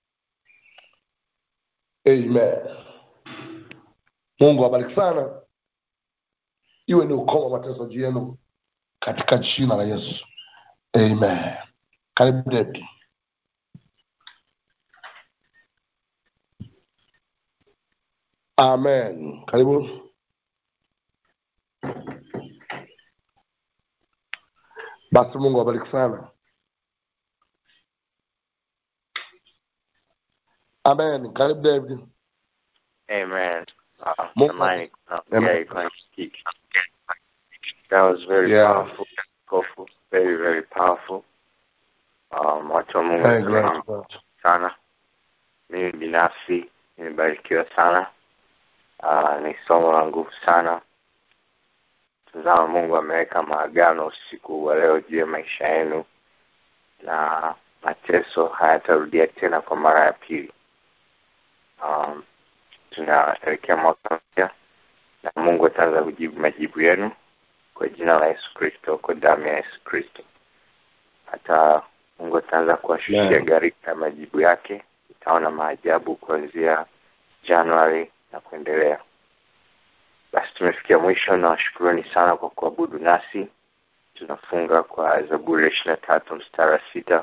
amen mungu awabariki sana iwe ni ukoma wa mateso juu yenu katika jina la yesu amen karibu David. amen karibu basi mungu awabariki sana amen karibu david Amen. Uh, Mungu- Samani, uh, Amen. yeah, you can speak. That was very Yeah. powerful, powerful, very very powerful. Um, watu wa Mungu Thank tunam- you, Lord. sana. Mimi binafsi nimebarikiwa sana. Uh, ni somo la nguvu sana. Tazama, Mungu ameweka maagano usiku wa leo juu ya maisha yenu, na mateso hayatarudia tena kwa mara ya pili. Um, tunaelekea mwaka mpya na Mungu ataanza kujibu majibu yenu kwa jina la Yesu Kristo, kwa damu ya Yesu Kristo. Hata Mungu ataanza kuwashushia Amen. gharika ya majibu yake. Utaona maajabu kuanzia Januari na kuendelea. Basi tumefikia mwisho, na washukuruni sana kwa kuabudu nasi. Tunafunga kwa Zaburi ishirini na tatu mstari wa sita.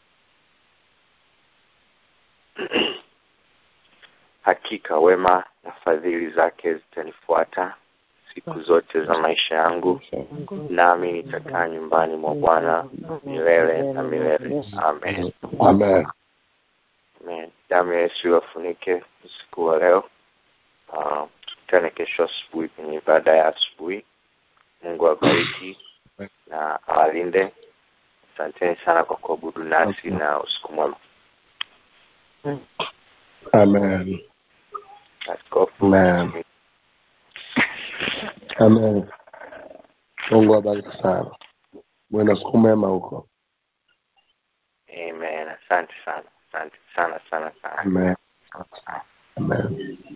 Hakika wema na fadhili zake zitanifuata siku zote za maisha yangu, nami nitakaa nyumbani mwa Bwana milele na milele. Amen. amen Amen. Damu ya Yesu iwafunike usiku wa leo. Uh, tukutane kesho asubuhi kwenye ibada ya asubuhi. Mungu awabariki na awalinde. Asanteni sana kwa kuabudu nasi na usiku mwema. amen Askofu. Amen. amen mungu awabariki sana mwena siku mema huko Amen. Asante sana. Asante sana sana sana. amen amen